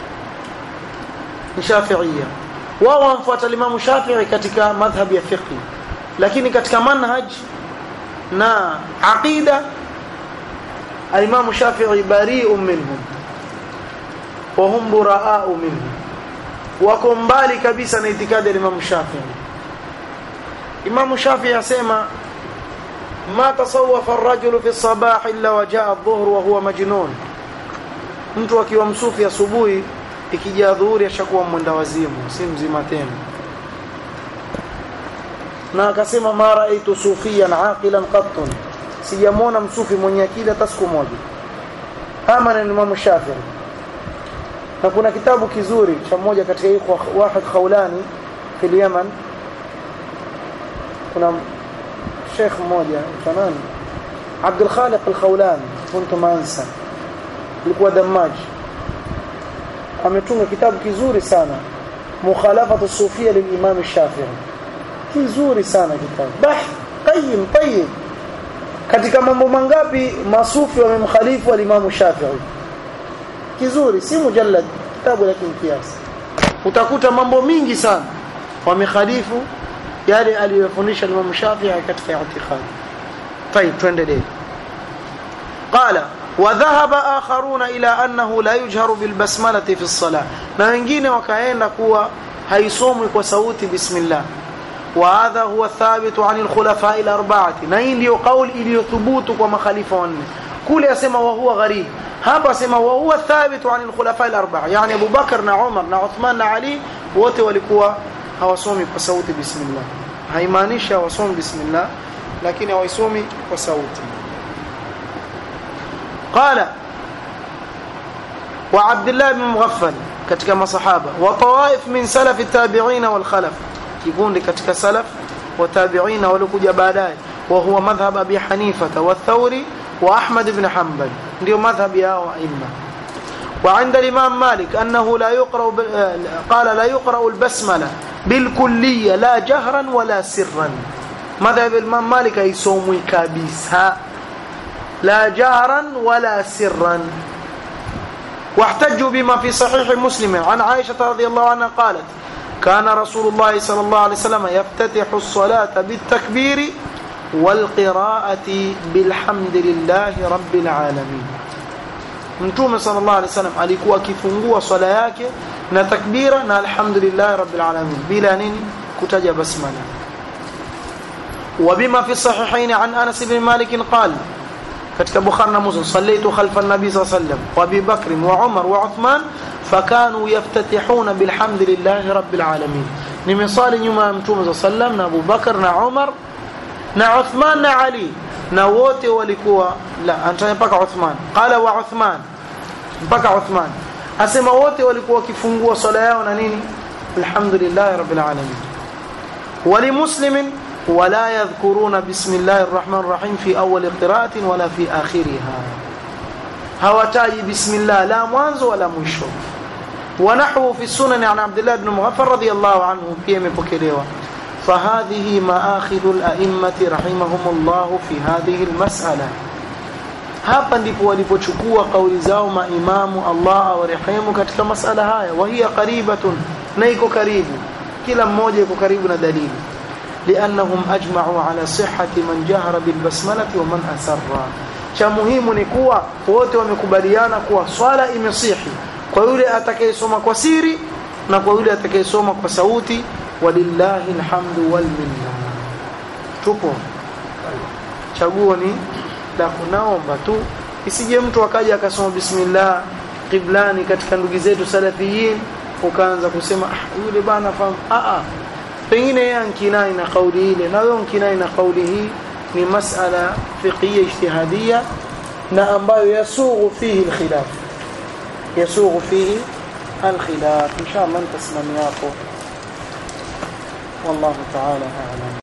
A: ni shafi'ia wao wamfuata Imam Shafi'i katika madhhabi ya fiqh lakini katika manhaj na aqida al-Imam Shafi'i bari'un minhum wa hum bura'a'u minhum wako mbali kabisa na itikadi ya Imam Shafi'i Imam Shafi'i asema ما تصوف الرجل في الصباح الا وجاء الظهر وهو مجنون mtu akiwa msufi asubuhi ikijaa dhuhuri ashakuwa mwenda wazimu si mzima tena na akasema ma raaitu sufiyan aqilan qattun sijamwona msufi mwenye akili hata siku moja ama na Imam Shafi'i na kuna kitabu kizuri cha mmoja katika ikhwa Wahid Khawlani fil Yaman kuna شيخ mmoja fanani Abdul Khaliq Al-Khawlani kuntu mansa alikuwa damaji ametunga kitabu kizuri sana mukhalafatu sufia lilimam Shafi'i kizuri sana kitabu bah qayyim tayyib katika mambo mangapi masufi wamemkhalifu al-Imam Shafi'i kizuri si mujallad kitabu lakini kiasi utakuta mambo mingi sana wamekhalifu yale aliyofundisha Imam Shafi'i katika i'tiqad طيب tuendelee قال وذهب آخرون إلى أنه لا يجهر بالبسملة في الصلاة na wengine wakaenda kuwa haisomwi kwa sauti bismillah وهذا هو الثابت عن الخلفاء الأربعة na hii ndio kauli iliyothubutu kwa makhalifa wanne kule asema wa huwa gharib hapa asema wa huwa thabit عن الخلفاء الأربعة يعني أبو بكر na Umar na Uthman na Ali wote walikuwa hawasomi kwa sauti bismillah haimaanishi hawasomi bismillah lakini hawaisomi kwa sauti قال وعبد الله بن مغفل katika masahaba wa tawaif min salaf at-tabi'in wal khalaf kikundi katika salaf wa tabi'in walikuja baadaye wa huwa madhhab abi hanifa wa thawri wa ahmad ibn hanbal ndio madhhab yao aima وعند الإمام مالك أنه لا يقرأ قال لا يقرأ البسملة بالكلية لا جهرا ولا سرا مذهب الإمام مالك يسومي كابيسها لا جهرا ولا سرا واحتجوا بما في صحيح مسلم عن عائشة رضي الله عنها قالت كان رسول الله صلى الله عليه وسلم يفتتح الصلاة بالتكبير والقراءة بالحمد لله رب العالمين mtume sallallahu alaihi wasallam alikuwa akifungua swala yake na takbira na alhamdulillah rabbil alamin bila nini kutaja basmala وبما في الصحيحين عن انس بن مالك قال katika bukhari na muslim sallaitu khalfa an-nabi sallallahu alaihi wasallam wa abi bakr wa umar wa uthman fakanu yaftatihuna bilhamdulillah rabbil alamin nimesali nyuma ya mtume sallallahu alaihi wasallam na abu bakr na umar na uthman na ali na wote walikuwa la anataja mpaka Uthman qala wa Uthman mpaka Uthman asema wote walikuwa wakifungua swala yao na nini alhamdulillah rabbil alamin wali muslimin ولا يذكرون بسم الله الرحمن الرحيم في أول قراءة ولا في آخرها هواتاي بسم الله لا mwanzo ولا mwisho ونحو في السنن عن عبد الله بن مغفر رضي الله عنه pia imepokelewa فهذه مآخذ الأئمة رحمهم الله في هذه المسألة hapa ndipo walipochukua kauli zao maimamu Allah awarehemu katika masala haya wa hiya qaribatun na iko karibu kila mmoja iko karibu na dalili liannahum ajma'u ala sihhati man jahara bil basmalati wa man asarra cha muhimu ni kuwa wote wamekubaliana kuwa swala imesihi kwa yule atakayesoma kwa siri na kwa yule atakayesoma kwa sauti walillahi alhamdu wal minna tupo chaguo ni la kunaomba tu isije mtu akaja akasoma bismillah qiblani katika ndugu zetu salafiyin ukaanza kusema ah yule bana fahamu ah ah pengine yeye ankinai na kauli ile na wewe unkinai na kauli hii ni masala fiqhiyya ijtihadiyya na ambayo yasughu fihi alkhilaf yasughu fihi alkhilaf inshallah nitasimamia hapo والله تعالى اعلم